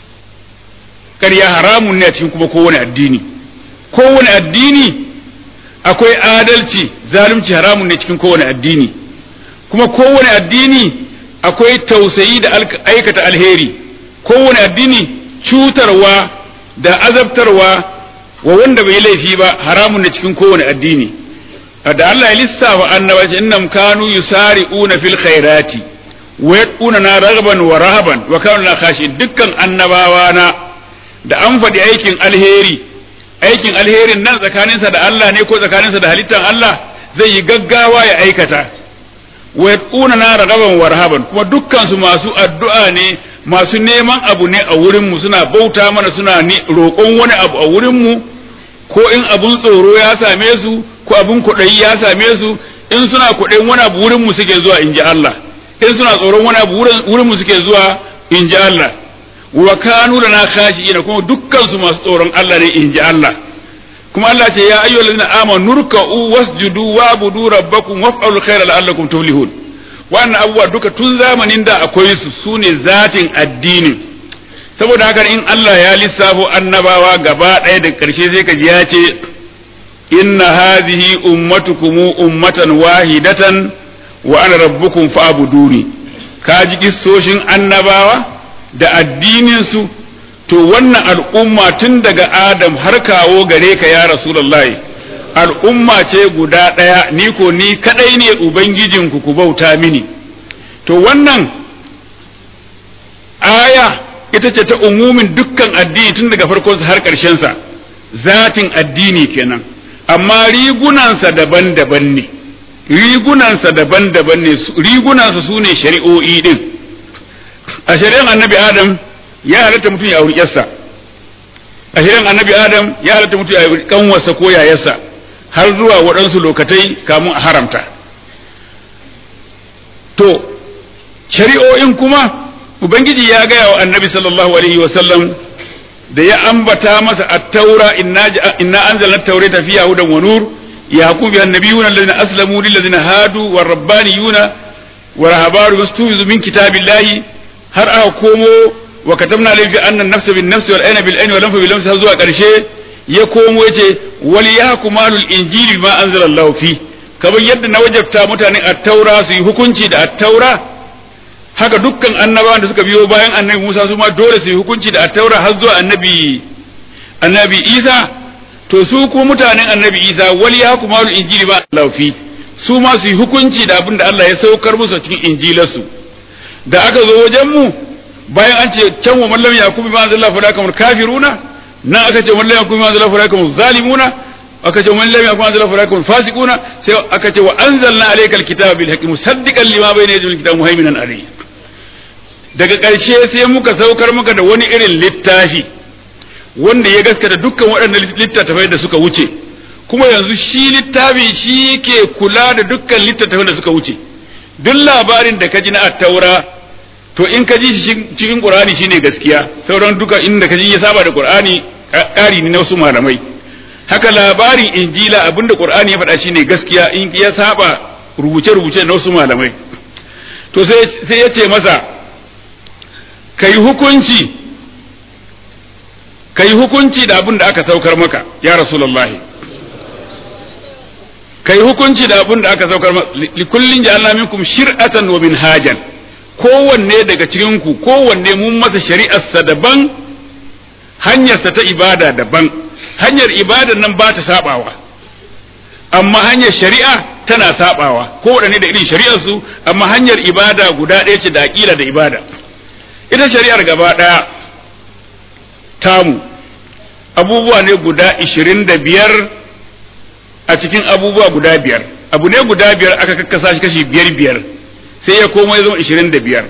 ƙarya haramun ne a cikin kuma kowane addini kowane addini akwai adalci zalunci haramun ne cikin kowane addini kuma kowane addini akwai tausayi da aikata alheri kowane addini cutarwa da azabtarwa wa wanda bai laifi ba haramun ne cikin kowane addini da Allah ya lissafa annabaci innam kanu yusari'una fil khairati wa yad'una na ragban wa rahaban wa kanu la khashin dukkan annabawa na da an faɗi aikin alheri aikin alherin nan tsakaninsa da Allah ne ko tsakaninsa da halittar Allah zai yi gaggawa ya aikata wa yad'una na ragban wa rahaban kuma dukkan su masu addu'a ne masu neman abu ne a wurin mu suna bauta mana suna roƙon wani abu a wurin mu ko in abun tsoro ya same su ko abun kuɗayi ya same su in suna kuɗin wani abu wurin mu suke zuwa in ji Allah in suna tsoron wani abu wurin mu suke zuwa in ji Allah wa kanu lana khashi'ina kuma dukkan su masu tsoron Allah ne in ji Allah kuma Allah ce ya ayyuhal ladina amanu nurka'u wasjudu wa'budu rabbakum waf'alul khayra la'allakum tuflihun wannan abubuwa duka tun zamanin da akwai su sune zatin addinin saboda haka in Allah ya lissafo annabawa gaba ɗaya da ƙarshe sai ka ji ya ce inna hadhihi ummatukum ummatan wahidatan wa ana rabbukum fa'buduni ka ji kissoshin annabawa da addinin su to wannan al'umma tun daga Adam har kawo gare ka ya Rasulullahi al'umma ce guda ɗaya ni ko ni kadai ne ubangijinku ku bauta mini to wannan aya ita ce ta umumin dukkan addini tun daga farkonsa har ƙarshensa zatin addini kenan amma rigunansa daban-daban ne rigunansa daban-daban ne rigunansa su ne shari'o'i din a shari'an annabi adam ya halatta mutum ya auri yarsa a shari'an annabi adam ya halatta mutum ya auri kanwarsa ko yayarsa har zuwa waɗansu lokatai kamun a haramta to shari'o'in kuma ubangiji ya gaya wa annabi sallallahu alaihi wasallam da ya ambata masa at-taura inna inna anzalna at-taurata fiha hudan wa nur yaqub bi annabiyuna alladhina aslamu lil ladina hadu war rabbaniyuna wa rahabaru yastuzu min kitabillahi har aka komo wa katabna alayhi fi anna an-nafsa bin nafsi wal ayna bil ayni wal anfa bil anfi zuwa karshe ya komo yace wal yahkumalul injili ma anzala Allah fi kamar yadda na wajabta mutanen at-taura su yi hukunci da at-taura haka dukkan annabawan da suka biyo bayan annabi Musa su ma dole su yi hukunci da attaura har zuwa annabi annabi Isa to su kuma mutanen annabi Isa wali ya kuma injili ba Allah fi su ma su yi hukunci da abin da Allah ya saukar musu a cikin injilarsu da aka zo wajen mu bayan an ce can wa mallam yakubi ma zalla fa dakamul kafiruna nan aka ce mallam yakubi ma zalla fa dakamul zalimuna aka ce mallam yakubi ma zalla fa dakamul fasiquna sai aka ce wa anzalna alaykal kitaba bil haqqi musaddiqan lima bayna yadayhi min kitabi muhaiminan alayhi daga ƙarshe sai muka saukar muka da wani irin littafi wanda ya gaskata dukkan waɗannan littattafai da suka wuce kuma yanzu shi littafi shi ke kula da dukkan littattafai da suka wuce duk labarin da ka ji na attaura to in ka ji shi cikin qur'ani shine gaskiya sauran duka inda ka ji ya saba da qur'ani ƙari ne na wasu malamai haka labarin injila abinda qur'ani ya faɗa shine gaskiya in ya saba rubuce-rubuce na wasu malamai to sai ya ce masa ka yi hukunci ka yi hukunci da abin da aka saukar maka ya rasulullahi ka yi hukunci da abin da aka saukar maka likullin ja'alna minkum shir'atan wa minhajan kowanne daga cikin ku kowanne mun masa shari'arsa daban hanyarsa ta ibada daban hanyar ibada nan ba ta sabawa amma hanyar shari'a tana sabawa kowanne da irin shari'ar su amma hanyar ibada guda ɗaya ce da aqida da ibada ita shari'ar gaba ɗaya tamu abubuwa ne guda ishirin da biyar a cikin abubuwa guda biyar abu ne guda biyar aka kakkasa shi kashi biyar biyar sai ya koma ya zama ishirin da biyar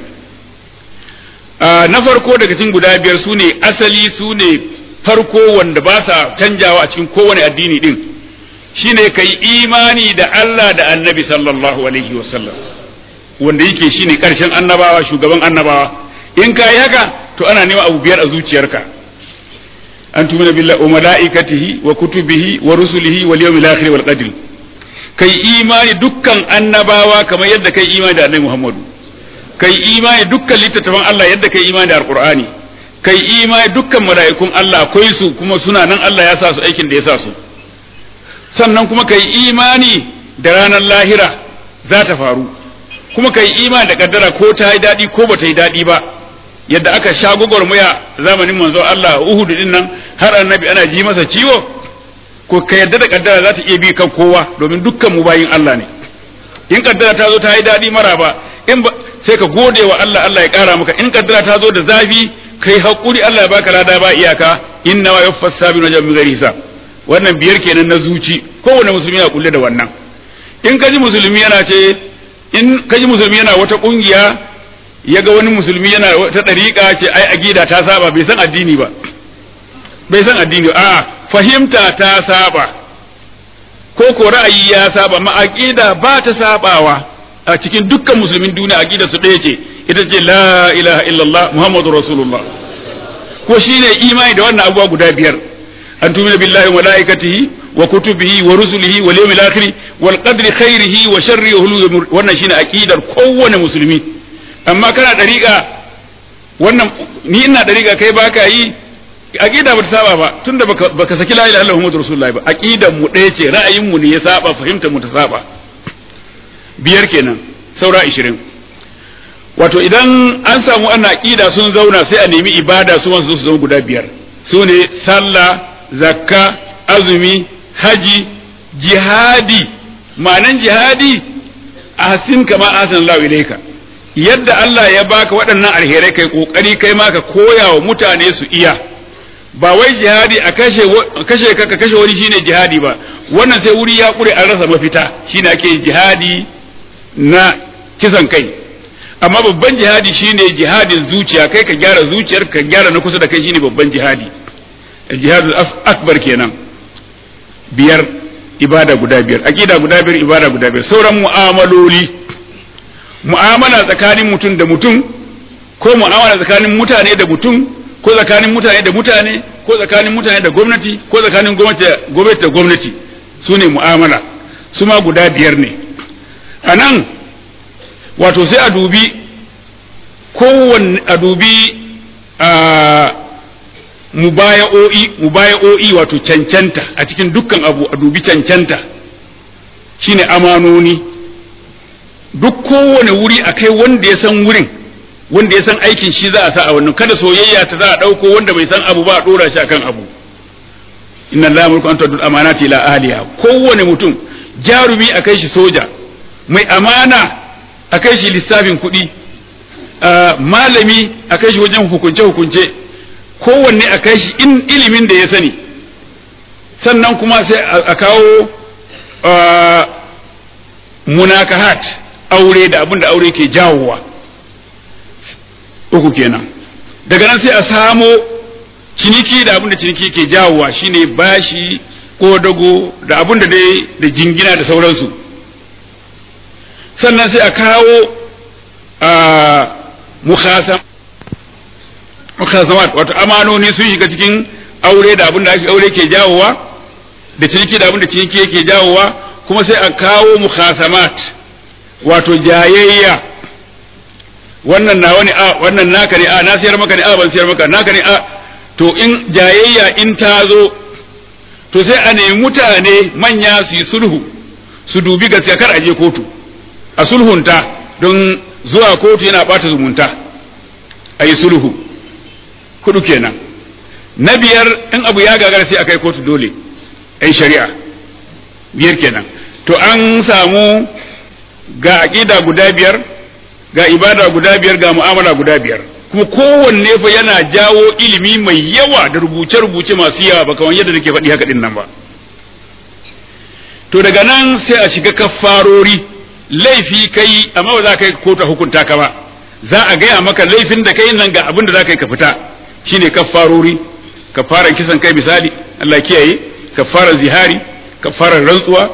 na farko daga cikin guda biyar su ne asali su ne farko wanda ba sa canjawa a cikin kowane addini din shine ka yi imani da Allah da annabi sallallahu alaihi wasallam wanda yake shine karshen annabawa shugaban annabawa in ka yi haka to ana nema abu biyar a zuciyarka an tumina billahi wa malaikatihi wa kutubihi wa rusulihi wal yawmil akhir wal qadr kai imani dukkan annabawa kamar yadda kai imani da annabi Muhammadu kai imani dukkan littattafan Allah yadda kai imani da alqur'ani kai imani dukkan mala'ikun Allah akwai su kuma suna nan Allah ya sa su aikin da ya sa su sannan kuma kai imani da ranar lahira za ta faru kuma kai imani da kaddara ko ta yi daɗi ko ba ta yi daɗi ba yadda aka sha gwagwarmaya zamanin manzo Allah Uhud din nan har annabi ana ji masa ciwo ko ka yadda da kaddara za ta iya bi kan kowa domin dukkan mu bayin Allah ne in kaddara ta zo ta yi daɗi mara ba in ba sai ka gode wa Allah Allah ya ƙara maka in kaddara ta zo da zafi kai hakuri Allah ya baka lada ba iyaka inna wa yuffas sabiruna jami'u ghairi hisab wannan biyar kenan na zuci kowane musulmi yana kulle da wannan in kaji musulmi yana ce in kaji musulmi yana wata kungiya ya ga wani musulmi yana ta ɗariƙa ce ai agida ta saba bai san addini ba bai san addini a fahimta ta saba ko ko ra'ayi ya saba ma aqida ba ta sabawa a cikin dukkan musulmin duniya aqida su ɗaya ce ita ce la ilaha illallah muhammadu rasulullah ko shine imani da wannan abubuwa guda biyar an tumina billahi wa malaikatihi wa kutubihi wa rusulihi wal yawmil akhir wal qadri khairihi wa sharrihi wannan shine aqidar kowane musulmi amma kana dariƙa wannan ni ina dariƙa kai baka yi aqida ba ta saba ba tunda baka, baka saki la ilaha illallah muhammadur rasulullahi ba aqidan mu ɗaya ce ra'ayin mu ne ya saba fahimtar mu ta saba biyar kenan saura 20 wato idan an samu ana aqida sun zauna sai a nemi ibada su su zama guda biyar su ne sallah zakka azumi haji jihadi ma'anan jihadi ahsin kama ahsan Allah ilayka yadda Allah ya baka waɗannan alherai kai kokari kai ma ka koya wa mutane su iya ba wai jihadi a kashe kashe ka kashe wani shine jihadi ba wannan sai wuri ya kure an rasa mafita shine ake jihadi na kisan kai amma babban jihadi shine jihadin zuciya kai ka gyara zuciyar ka gyara na kusa da kai shine babban jihadi jihadul akbar kenan biyar ibada guda biyar aqida guda biyar ibada guda biyar sauran mu'amaloli mu'amala tsakanin mutum da mutum ko mu'amala tsakanin mutane da mutum ko tsakanin mutane da mutane ko tsakanin mutane da gwamnati ko tsakanin gwamnati da gwamnati su ne mu'amala su ma guda biyar ne a nan wato sai a dubi kowanne a dubi a mubaya'o'i mubaya'o'i wato cancanta a cikin dukkan abu a dubi cancanta shine amanoni duk kowane wuri a kai wanda ya san wurin wanda ya san aikin shi za a sa a wannan kada soyayya ta za a ɗauko wanda bai san abu ba a ɗora shi akan abu inna allaha mulku an tu'addu amanati ila ahliha kowane mutum jarumi a kai shi soja mai amana a kai shi lissafin kuɗi malami a kai shi wajen hukunce hukunce kowanne a kai shi in ilimin da ya sani sannan kuma sai a kawo munakahat aure da abin da aure ke jawowa uku kenan daga nan sai a samo ciniki da abin da ciniki ke jawowa shine bashi ko dago da abin da dai da jingina da sauransu sannan sai a kawo mukhasamat wato amanoni sun shiga cikin aure da abin da ake aure ke jawowa da ciniki da abin da ciniki yake jawowa kuma sai a kawo mukhasamat wato jayayya wannan na wani a wannan naka ne a na siyar maka ne a ban siyar maka naka ne a to in jayayya in ta zo to sai a nemi mutane manya su yi sulhu su dubi gaskiya kar a je kotu a sulhunta don zuwa kotu yana bata zumunta a yi sulhu kudu kenan na biyar in abu ya gagara sai a kai kotu dole ai shari'a biyar kenan to an samu ga aƙida guda biyar ga ibada guda biyar ga mu'amala guda biyar kuma kowanne fa yana jawo ilimi mai yawa da rubuce-rubuce masu yawa ba kamar yadda nake faɗi haka din nan ba to daga nan sai a shiga kaffarori laifi kai amma ba za ka yi kotu hukunta ka ba za a gaya maka laifin da kai nan ga abin da za ka yi ka fita shine kaffarori kafaran kisan kai misali Allah kiyaye kafaran zihari kafaran rantsuwa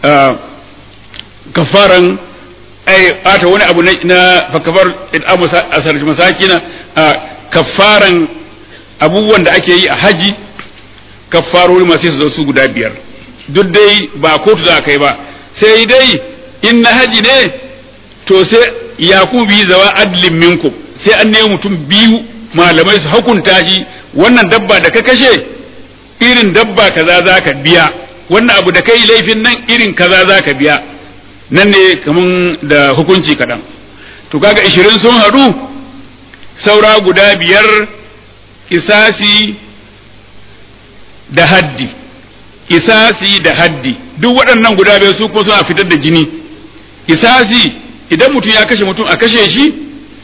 kafaran ai ata wani abu na fakafar it'amu asar masakina kafaran abubuwan da ake yi a haji kafarori masu su su guda biyar duk dai ba kotu za a kai ba sai dai in na haji ne to sai yakubu bi zawa adlin minkum sai an nemi mutum biyu malamai su hukunta shi wannan dabba da ka kashe irin dabba kaza za ka biya wannan abu da kai laifin nan irin kaza za ka biya nan ne kaman da hukunci kaɗan to kaga ishirin sun haɗu saura guda biyar kisasi da haddi kisasi da haddi duk waɗannan guda biyar su kuma suna fitar da jini kisasi idan mutum ya kashe mutum a kashe shi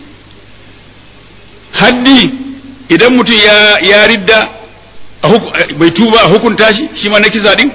haddi idan mutum ya ya ridda bai tuba a hukunta shi shi ma na kisa din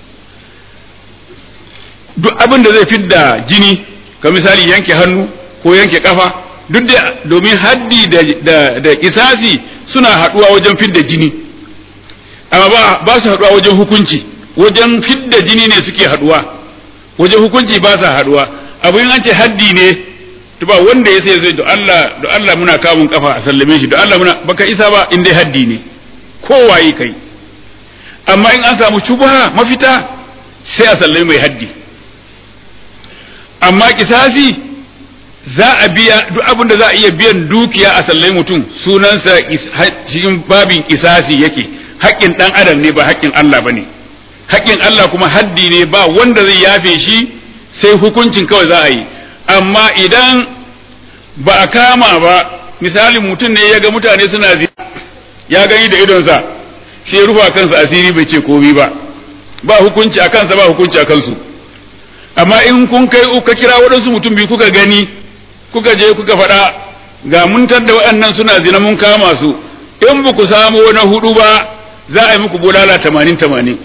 duk abin da zai fidda jini ka misali yanke hannu ko yanke kafa duk da domin haddi da da, da kisasi suna haduwa wajen fidda jini amma ba, ba su haduwa wajen hukunci wajen fidda jini ne suke haduwa wajen hukunci ba sa haduwa abu yin an ce haddi ne to ba wanda ya sai zai da Allah da Allah muna kamun kafa a sallame shi da Allah muna baka isa ba in dai haddi ne kowaye kai amma in an samu shubha mafita sai a sallame mai haddi amma kisasi za a biya duk abin da za a iya biyan dukiya a sallai mutum sunansa cikin babin kisasi yake haƙƙin ɗan adam ne ba haƙƙin Allah ba ne haƙƙin Allah kuma haddi ne ba wanda zai yafe shi sai hukuncin kawai za a yi amma idan ba a kama ba misalin mutum ne ya ga mutane suna zina ya gani da idonsa sai rufa kansa asiri bai ce komi ba ba hukunci a kansa ba hukunci a kansu amma in kun kai ka kira waɗansu mutum biyu kuka gani kuka je kuka faɗa ga mun da waɗannan suna zina mun kama su in ba ku samu na hudu ba za a yi muku bulala tamanin tamanin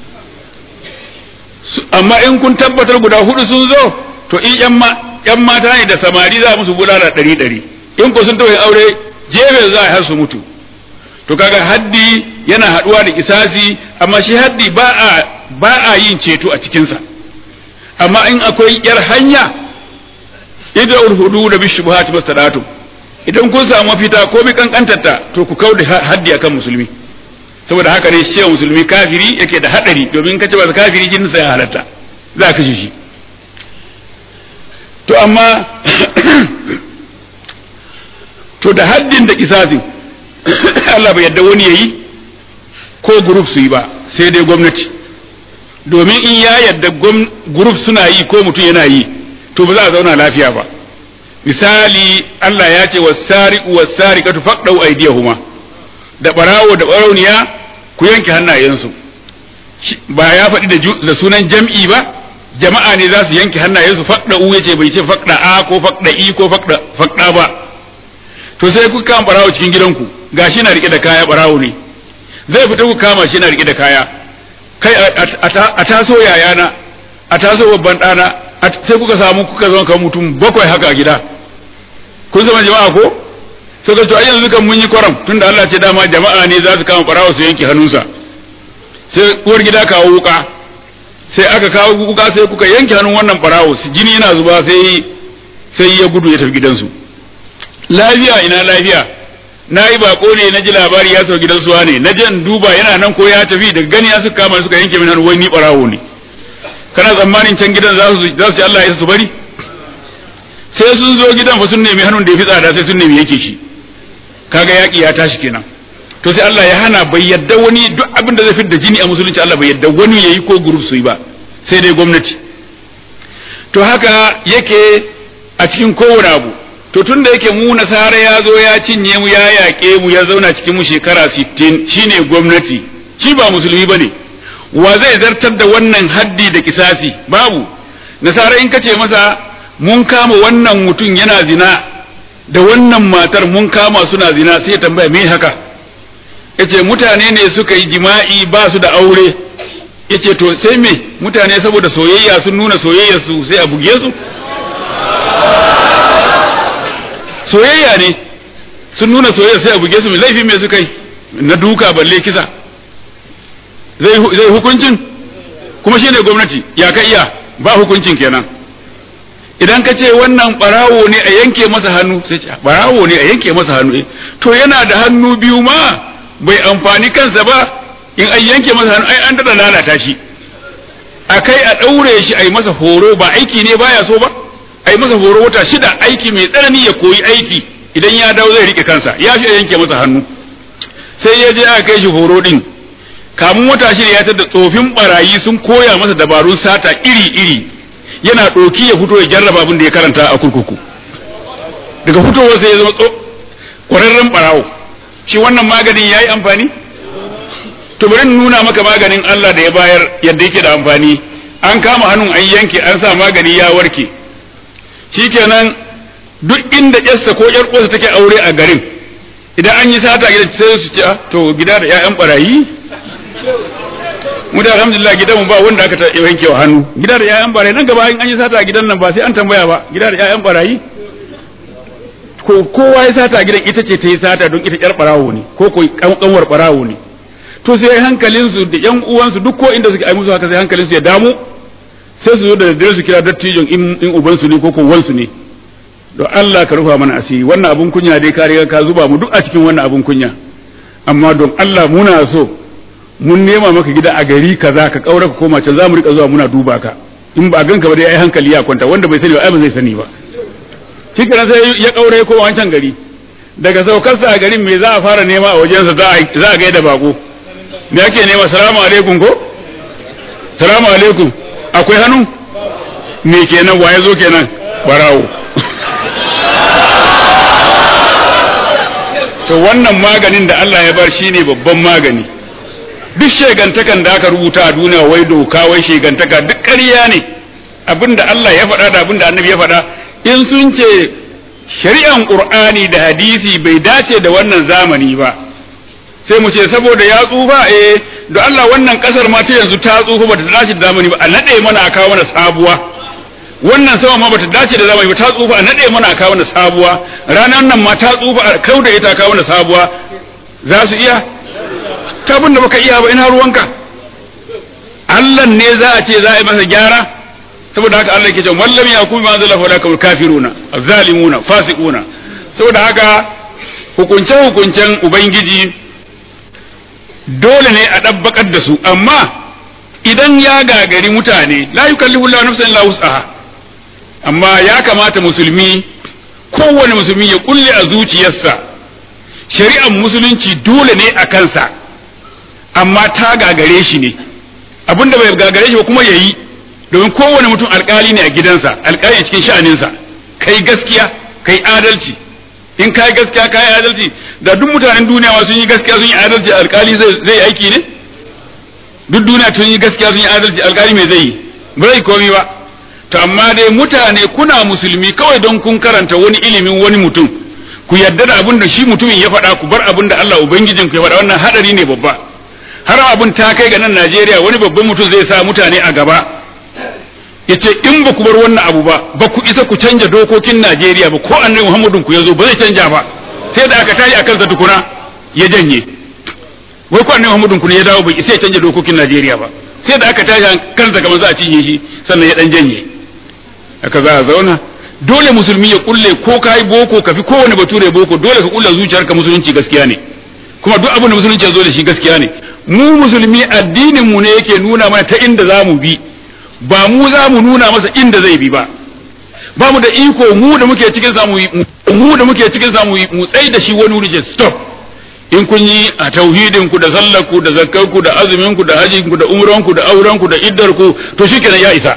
amma in kun tabbatar guda hudu sun zo to in yan mata ne da samari za a musu bulala ɗari ɗari in ku sun tawaye aure jefe za a har su mutu to kaga haddi yana haɗuwa da kisasi amma shi haddi ba a ba a yin ceto a cikinsa amma in akwai yar hanya idan hudu da bishubuhat masadatu idan kun samu mafita ko bi kankantarta to ku kauda haddi akan musulmi saboda haka ne shi musulmi kafiri yake da hadari domin kace ba kafiri jinin sa ya halatta za ka shi to amma to da haddin da kisasin Allah bai yadda wani yayi ko group su yi ba sai dai gwamnati domin in ya yadda group suna yi ko mutum yana yi to ba za a zauna lafiya ba misali Allah ya ce wasariqu wasariqatu faqdu aydiyahuma da barawo da barauniya ku yanke hannayensu ba ya faɗi da sunan jam'i ba jama'a ne za su yanke hannayensu faqda u yace bai ce faqda a ko faqda i ko faqda faqda ba to sai ku kama barawo cikin gidanku gashi na rike da kaya barawo ne zai fita ku kama shi na rike da kaya kai a taso yayana a taso babban ɗana sai kuka samu kuka zama kan mutum bakwai haka a gida kun zama jama'a ko sai ka to ai yanzu kan mun yi kwaram tunda Allah ce dama jama'a ne za su kama barawa su yanke hannunsa sai uwar gida kawo wuka sai aka kawo wuka sai kuka yanke hannun wannan barawo su jini yana zuba sai sai ya gudu ya tafi gidansu lafiya ina lafiya na yi bako ne na ji labari ya sau gidan suwa ne na je in duba yana nan ko ya tafi daga gani ya suka kama suka yanke min hannu wai ni barawo ne kana tsammanin can gidan za su za su ci Allah ya su bari sai sun zo gidan fa sun nemi hannun da ya fi tsada sai sun nemi yake shi kaga yaki ya tashi kenan to sai Allah ya hana bai yadda wani duk abin da zai fitar da jini a musulunci Allah bai yadda wani yayi ko group su yi ba sai dai gwamnati to haka yake a cikin kowane abu to tun da yake mu nasara ya zo ya cinye mu ya yaƙe mu ya zauna cikin mu shekara 60 shine gwamnati shi ba musulmi bane wa zai zartar da wannan haddi da kisasi babu nasara in kace masa mun kama wannan mutum yana zina da wannan matar mun kama suna zina sai tambaya me haka yace mutane ne suka yi jima'i ba su da aure yace to sai me mutane saboda soyayya sun nuna soyayya su sai a buge su soyayya ne sun nuna soyayya sai a buge su mai laifi me suka yi na duka balle kisa zai hukuncin kuma shine gwamnati ya ka iya ba hukuncin kenan idan ka ce wannan barawo ne a yanke masa hannu sai ce barawo ne a yanke masa hannu to yana da hannu biyu ma bai amfani kansa ba in an yanke masa hannu ai an dada lalata shi a kai a ɗaure shi a yi masa horo ba aiki ne baya so ba a yi masa horo wata shida aiki mai tsanani ya koyi aiki idan ya dawo zai rike kansa ya fi a yanke masa hannu sai ya je aka kai shi horo din kamun wata shida ya tada tsofin barayi sun koya masa dabarun sata iri-iri yana ɗoki ya fito ya jarraba abin da ya karanta a kurkuku daga fitowar sai ya zama ƙwararren ɓarawo shi wannan maganin ya yi amfani to bari nuna maka maganin Allah da ya bayar yadda yake da amfani an kama hannun an yanke an sa magani ya warke shikenan duk inda yarsa ko yar uwarsa take aure a garin idan an yi sata gida sai su ce to gida da ƴaƴan barayi mu da alhamdulillah gidan mu ba wanda aka ta yanke wa hannu gida da ƴaƴan barayi nan gaba in an yi sata a gidan nan ba sai an tambaya ba gida da ƴaƴan barayi ko kowa ya sata a gidan ita ce ta yi sata don ita ƴar barawo ne ko ko kanwar barawo ne to sai hankalin su da ƴan uwansu duk ko inda suke ai musu haka sai hankalin su ya damu sai su zo da daddare su kira dattijon in in uban su ne ko ko wansu ne don Allah ka rufa mana asiri wannan abun kunya dai ka riga ka zuba mu duk a cikin wannan abun kunya amma don Allah muna so mun nema maka gida a gari kaza ka kaura ka koma can zamu rika zuwa muna duba ka in ba ganka ba dai ai hankali ya kwanta wanda bai sani ba ai ba zai sani ba shi kenan sai ya kaura ya koma wancan gari daga saukarsa a garin me za a fara nema a wajensa za a za a gaida bako me ake nema salamu alaikum ko salamu alaikum akwai hannu me kenan waye zo kenan barawo to wannan maganin da Allah ya bar shine babban magani duk shegantakan da aka rubuta a duniya wai doka wai shegantaka duk ƙarya ne abinda Allah ya faɗa da abinda annabi ya faɗa in sun ce shari'an qur'ani da hadisi bai dace da wannan zamani ba sai mu ce saboda ya tsufa eh da Allah wannan kasar ma ta yanzu ta tsufa bata dace da zamani ba a nade mana a kawo mana sabuwa wannan sama ma bata dace da zamani ba ta tsufa a nade mana a kawo mana sabuwa ranar nan ma ta tsufa a kauda ita a kawo mana sabuwa za su iya ta da baka iya ba ina ruwanka Allah ne za a ce za a yi masa gyara saboda haka Allah ke cewa wallam ya kuma ma zalla fa kafir kafiruna azzalimuna fasiquna saboda haka hukunce hukuncen ubangiji dole ne a dabbakar da su amma idan ya gagari mutane la yukallifu Allahu nafsan illa wus'aha amma ya kamata musulmi kowane musulmi ya kulle a zuciyarsa shari'ar musulunci dole ne a kansa amma ta gagare shi ne abinda bai gagare shi ba kuma yayi domin kowane mutum alkali ne a gidansa alkali a cikin sha'aninsa kai gaskiya kai adalci in kai gaskiya kai adalci da duk mutanen duniya ma sun yi gaskiya sun yi adalci alkali zai zai aiki ne duk duniya sun yi gaskiya sun yi adalci alkali mai zai yi ba zai komi ba to amma dai mutane kuna musulmi kawai don kun karanta wani ilimin wani mutum ku yarda da abin da shi mutumin ya faɗa ku bar abin da Allah ubangijin ku ya faɗa wannan hadari ne babba har abin ta kai ga nan Najeriya wani babban mutum zai sa mutane a gaba yace in ba ku bar wannan abu ba ba ku isa ku canja dokokin Najeriya ba ko annabi Muhammadun ku yazo ba zai canja ba sai da aka tashi akan sa tukuna ya janye wai ko annabi Muhammadun ku ne ya dawo bai isa ya canja dokokin Najeriya ba sai da aka tashi kansa kamar za a cinye shi sannan ya dan janye haka za a zauna dole musulmi ya kulle ko kai boko ka fi kowane bature boko dole ka kulle zuciyarka musulunci gaskiya ne kuma duk abin da musulunci ya zo da shi gaskiya ne mu musulmi addinin mu ne yake nuna mana ta inda za mu bi ba mu za mu nuna masa inda zai bi ba ba mu da iko mu da muke cikin samu mu da muke cikin samu mu tsai da shi wani wuri stop in kun yi a tauhidin ku da sallar ku da zakkar ku da azumin ku da hajjin ku da umran ku da auren ku da iddar ku to shikenan ya isa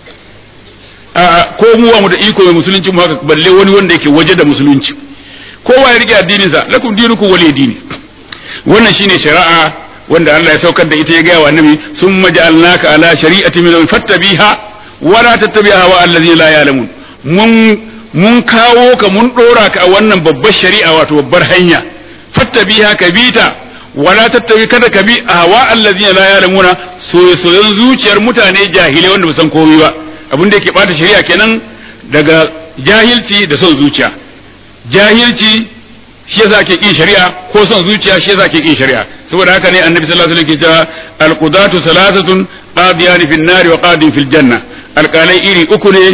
a ko mu wa mu da iko mai musulunci mu haka balle wani wanda yake waje da musulunci kowa ya rike addinin sa lakum dinukum waliy dini wannan shine shari'a wanda Allah ya saukar da ita ya gaya wa annabi summa ja'alnaka ala shari'ati min fattabiha wa la tattabi'a wa allazi la ya'lamun mun mun kawo ka mun dora ka a wannan babbar shari'a wato babbar hanya fattabiha ka bita wa la tattabi kada ka bi hawa allazi la ya'lamuna soyoyin zuciyar mutane jahilai wanda ba san komai ba abin da yake bata shari'a kenan daga jahilci da son zuciya jahilci shi yasa ake kin shari'a ko son zuciya shi yasa ake kin shari'a saboda haka ne annabi sallallahu alaihi wasallam ke cewa alqudatu salasatun qadiyan fil nari wa qadin fil janna alqalai iri uku ne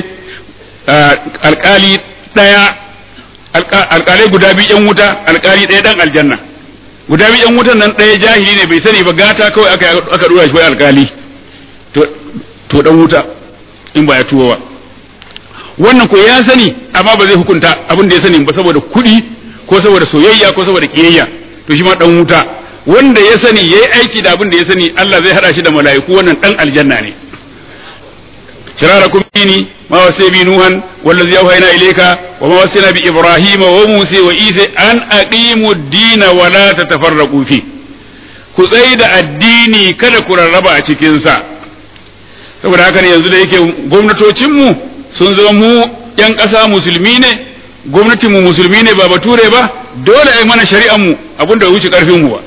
alqali daya alqalai guda biyu yan wuta alqali daya dan aljanna guda biyu yan wutan nan daya jahili ne bai sani ba gata kawai aka aka dora shi alqali to to dan wuta in ba ya tuwo ba wannan ko ya sani amma ba zai hukunta abin da ya sani ba saboda kuɗi ko saboda soyayya ko saboda kiyayya to shi ma dan wuta wanda ya sani yayi aiki da abin da ya sani Allah zai hada shi da mala'iku wannan dan aljanna ne shirarakum dini ma wasai bi nuhan wallazi yawhayna ilayka wa ma wasayna bi ibrahima wa musa wa isa an aqimu ad-dina wa la tatafarraqu fi ku tsayi da addini kada ku rarraba a cikin sa saboda haka ne yanzu da yake gwamnatocin mu sun zama mu yan ƙasa musulmi ne gwamnatin mu musulmi ne ba bature ba dole ai mana shari'an mu abinda bai wuce karfin mu ba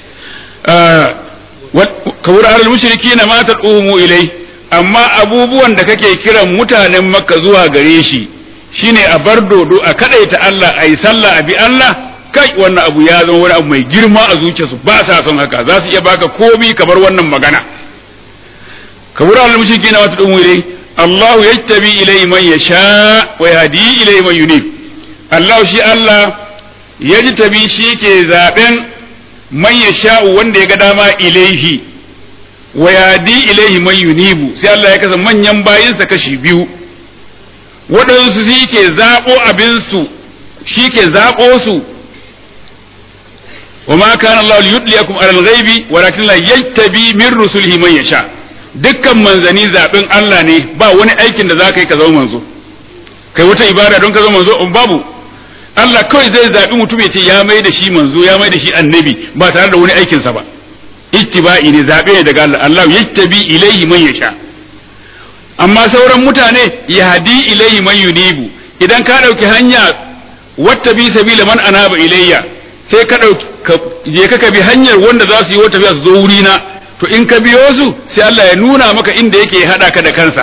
kabur alal mushrikina ma tad'umu ilai amma abubuwan da kake kiran mutanen makka zuwa gare shi shine a bar dodo a kadaita Allah ayi sallah a bi Allah kai wannan abu ya zama wani abu mai girma a zuciyarsu ba sa son haka za su iya baka komi ka bar wannan magana kabur alal mushrikina ma tad'umu ilai Allah yattabi ilai man yasha wa yahdi ilai man yunib Allah shi Allah yajtabi shi ke zaben man yasha'u wanda ya ga dama ilaihi wa yadi ilaihi man yunibu sai Allah ya kasa manyan bayinsa kashi biyu waɗansu shi ke zaɓo abinsu shi ke zaɓo su wa ma kana Allah yudliyakum alal ghaibi walakin la yattabi min rusulihi man yasha dukkan manzani zaɓin Allah ne ba wani aikin da za ka yi ka zama manzo kai wata ibada don ka zama manzo babu Allah kawai zai zaɓi mutum ya ce ya mai da shi manzo ya mai da shi annabi ba tare da wani aikinsa ba ittiba'i ne zabe ne daga Allah Allah yattabi ilaihi man yasha amma sauran mutane yahdi ilaihi man yunibu idan ka dauki hanya wattabi sabila man anaba ilayya sai ka dauki je ka bi hanyar wanda za su yi wata biya su zo wuri na to in ka biyo su sai Allah ya nuna maka inda yake hada ka da kansa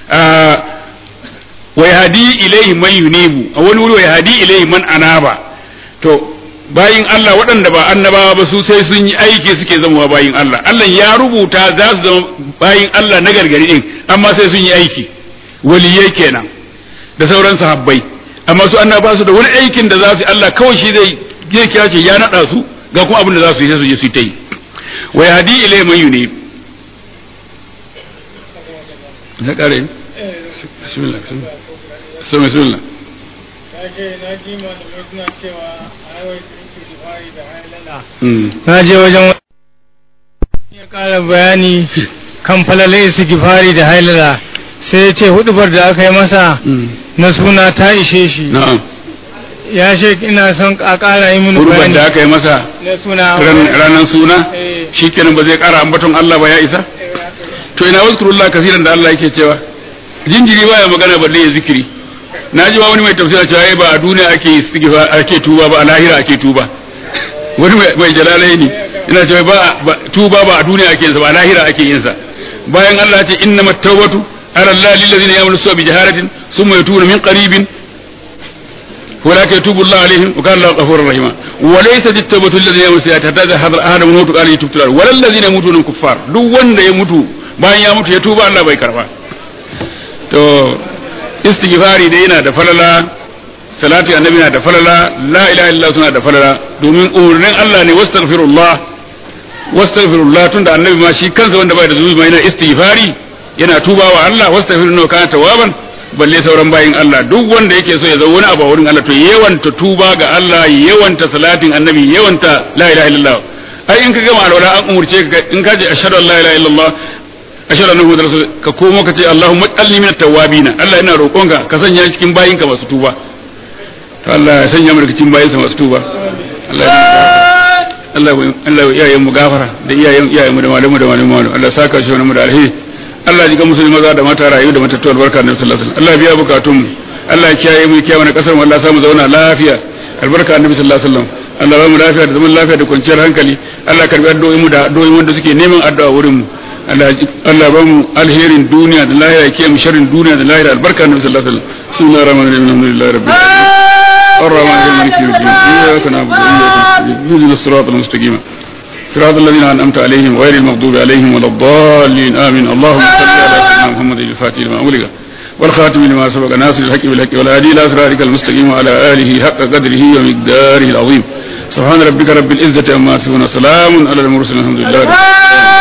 wa yahdi ilaihi man yunibu a wani wuri wa yahdi ilaihi man anaba to bayin Allah waɗanda ba annabawa ba su sai sun yi aiki suke zama bayin Allah Allah ya rubuta za su zama bayin Allah na gargari din amma sai sun yi aiki waliyai kenan da sauran sahabbai amma su annaba su da wani aikin da za su Allah kawai shi zai zai kira ce ya nada su ga kuma abin da za su yi sai su je su ta yi wa yahdi ilai man yunib na kare bismillah bismillah bismillah na je wajen ya kara bayani kan falalai istighfari da hailala sai ya ce hudubar da aka yi masa na suna ta ishe shi na'am ya ce ina son a kara yi mini kurban bayani da aka yi masa na suna ranar suna Eh. shikenan ba zai kara ambaton Allah ba ya isa to ina wazkurullah kasiran da Allah yake cewa jinjiri baya magana balle ya zikiri na ji wani mai tafsira cewa ai ba a duniya ake istighfar ake tuba ba a lahira ake tuba wani mai- mai jalalai ne ina cewa ba ba- tuba ba a duniya ake yin sa ba a lahira ake yin sa bayan Allah ya ce innamat tawbatu ala Allah lil ladina ya'malu su'a bi jahalatin thumma yatubuna min qaribin ولكن يتوب الله عليهم وكان الله غفورا رحيما وليست التوبة الذين يموتون سيئات حتى إذا حضر أحدهم الموت قال يتوب تلال ولا الذين يموتون كفار duk wanda ya mutu bayan ya mutu ya tuba Allah bai karba to istighfari dai yana da falala salati annabi na da falala la ilaha illallah suna da falala domin umurnin Allah ne wastaghfirullah wastaghfirullah tunda annabi ma shi kansa wanda bai da zunubi ma yana istighfari yana tubawa Allah wastaghfirullah kana tawaban balle sauran bayin Allah duk wanda yake so ya zama wani abu a wurin Allah to yawanta tuba ga Allah yawanta salatin annabi yawanta la ilaha illallah ai in ka gama alwala an umurce ka in ka ce ashhadu an la ilaha illallah ashhadu anna muhammadar rasul ka komo ka ce allahumma ij'alni minat tawwabin Allah ina roƙonka ka sanya ni cikin bayinka masu tuba to Allah ya sanya mu daga cikin bayinsa masu tuba Allah ya Allah ya Allah ya iyayen mu gafara da iyayen iyayen mu da malamu da malamu Allah ya saka shi wani mu da alheri Allah ya ji ga musulmi maza da mata rayu da matattu albarka da sallallahu alaihi wasallam Allah ya biya bukatun mu Allah ya kiyaye mu ya kiyaye mana kasar mu Allah ya samu zauna lafiya albarka annabi sallallahu alaihi wasallam Allah ya ba mu lafiya da zaman lafiya da kwanciyar hankali Allah ya karbi addu'o'in mu da addu'o'in wanda suke neman addu'a wurin mu Allah ya ji- Allah ya ba mu alherin duniya da lahira ya kiyaye mu sharrin duniya da lahira albarka annabi sallallahu alaihi wasallam bismillahir rahmanir rahim alhamdulillahi rabbil alamin الرحمن الرحيم مالك يوم الدين إياك نعبد وإياك نستعين اهدنا الصراط المستقيم صراط الذين أنعمت عليهم غير المغضوب عليهم ولا الضالين آمين اللهم صل على سيدنا محمد الفاتح لما أغلق والخاتم لما سبق ناصر الحق بالحق والهادي إلى صراطك المستقيم وعلى آله حق قدره ومقداره العظيم سبحان ربك رب العزة عما يصفون سلام على المرسلين الحمد لله رب العالمين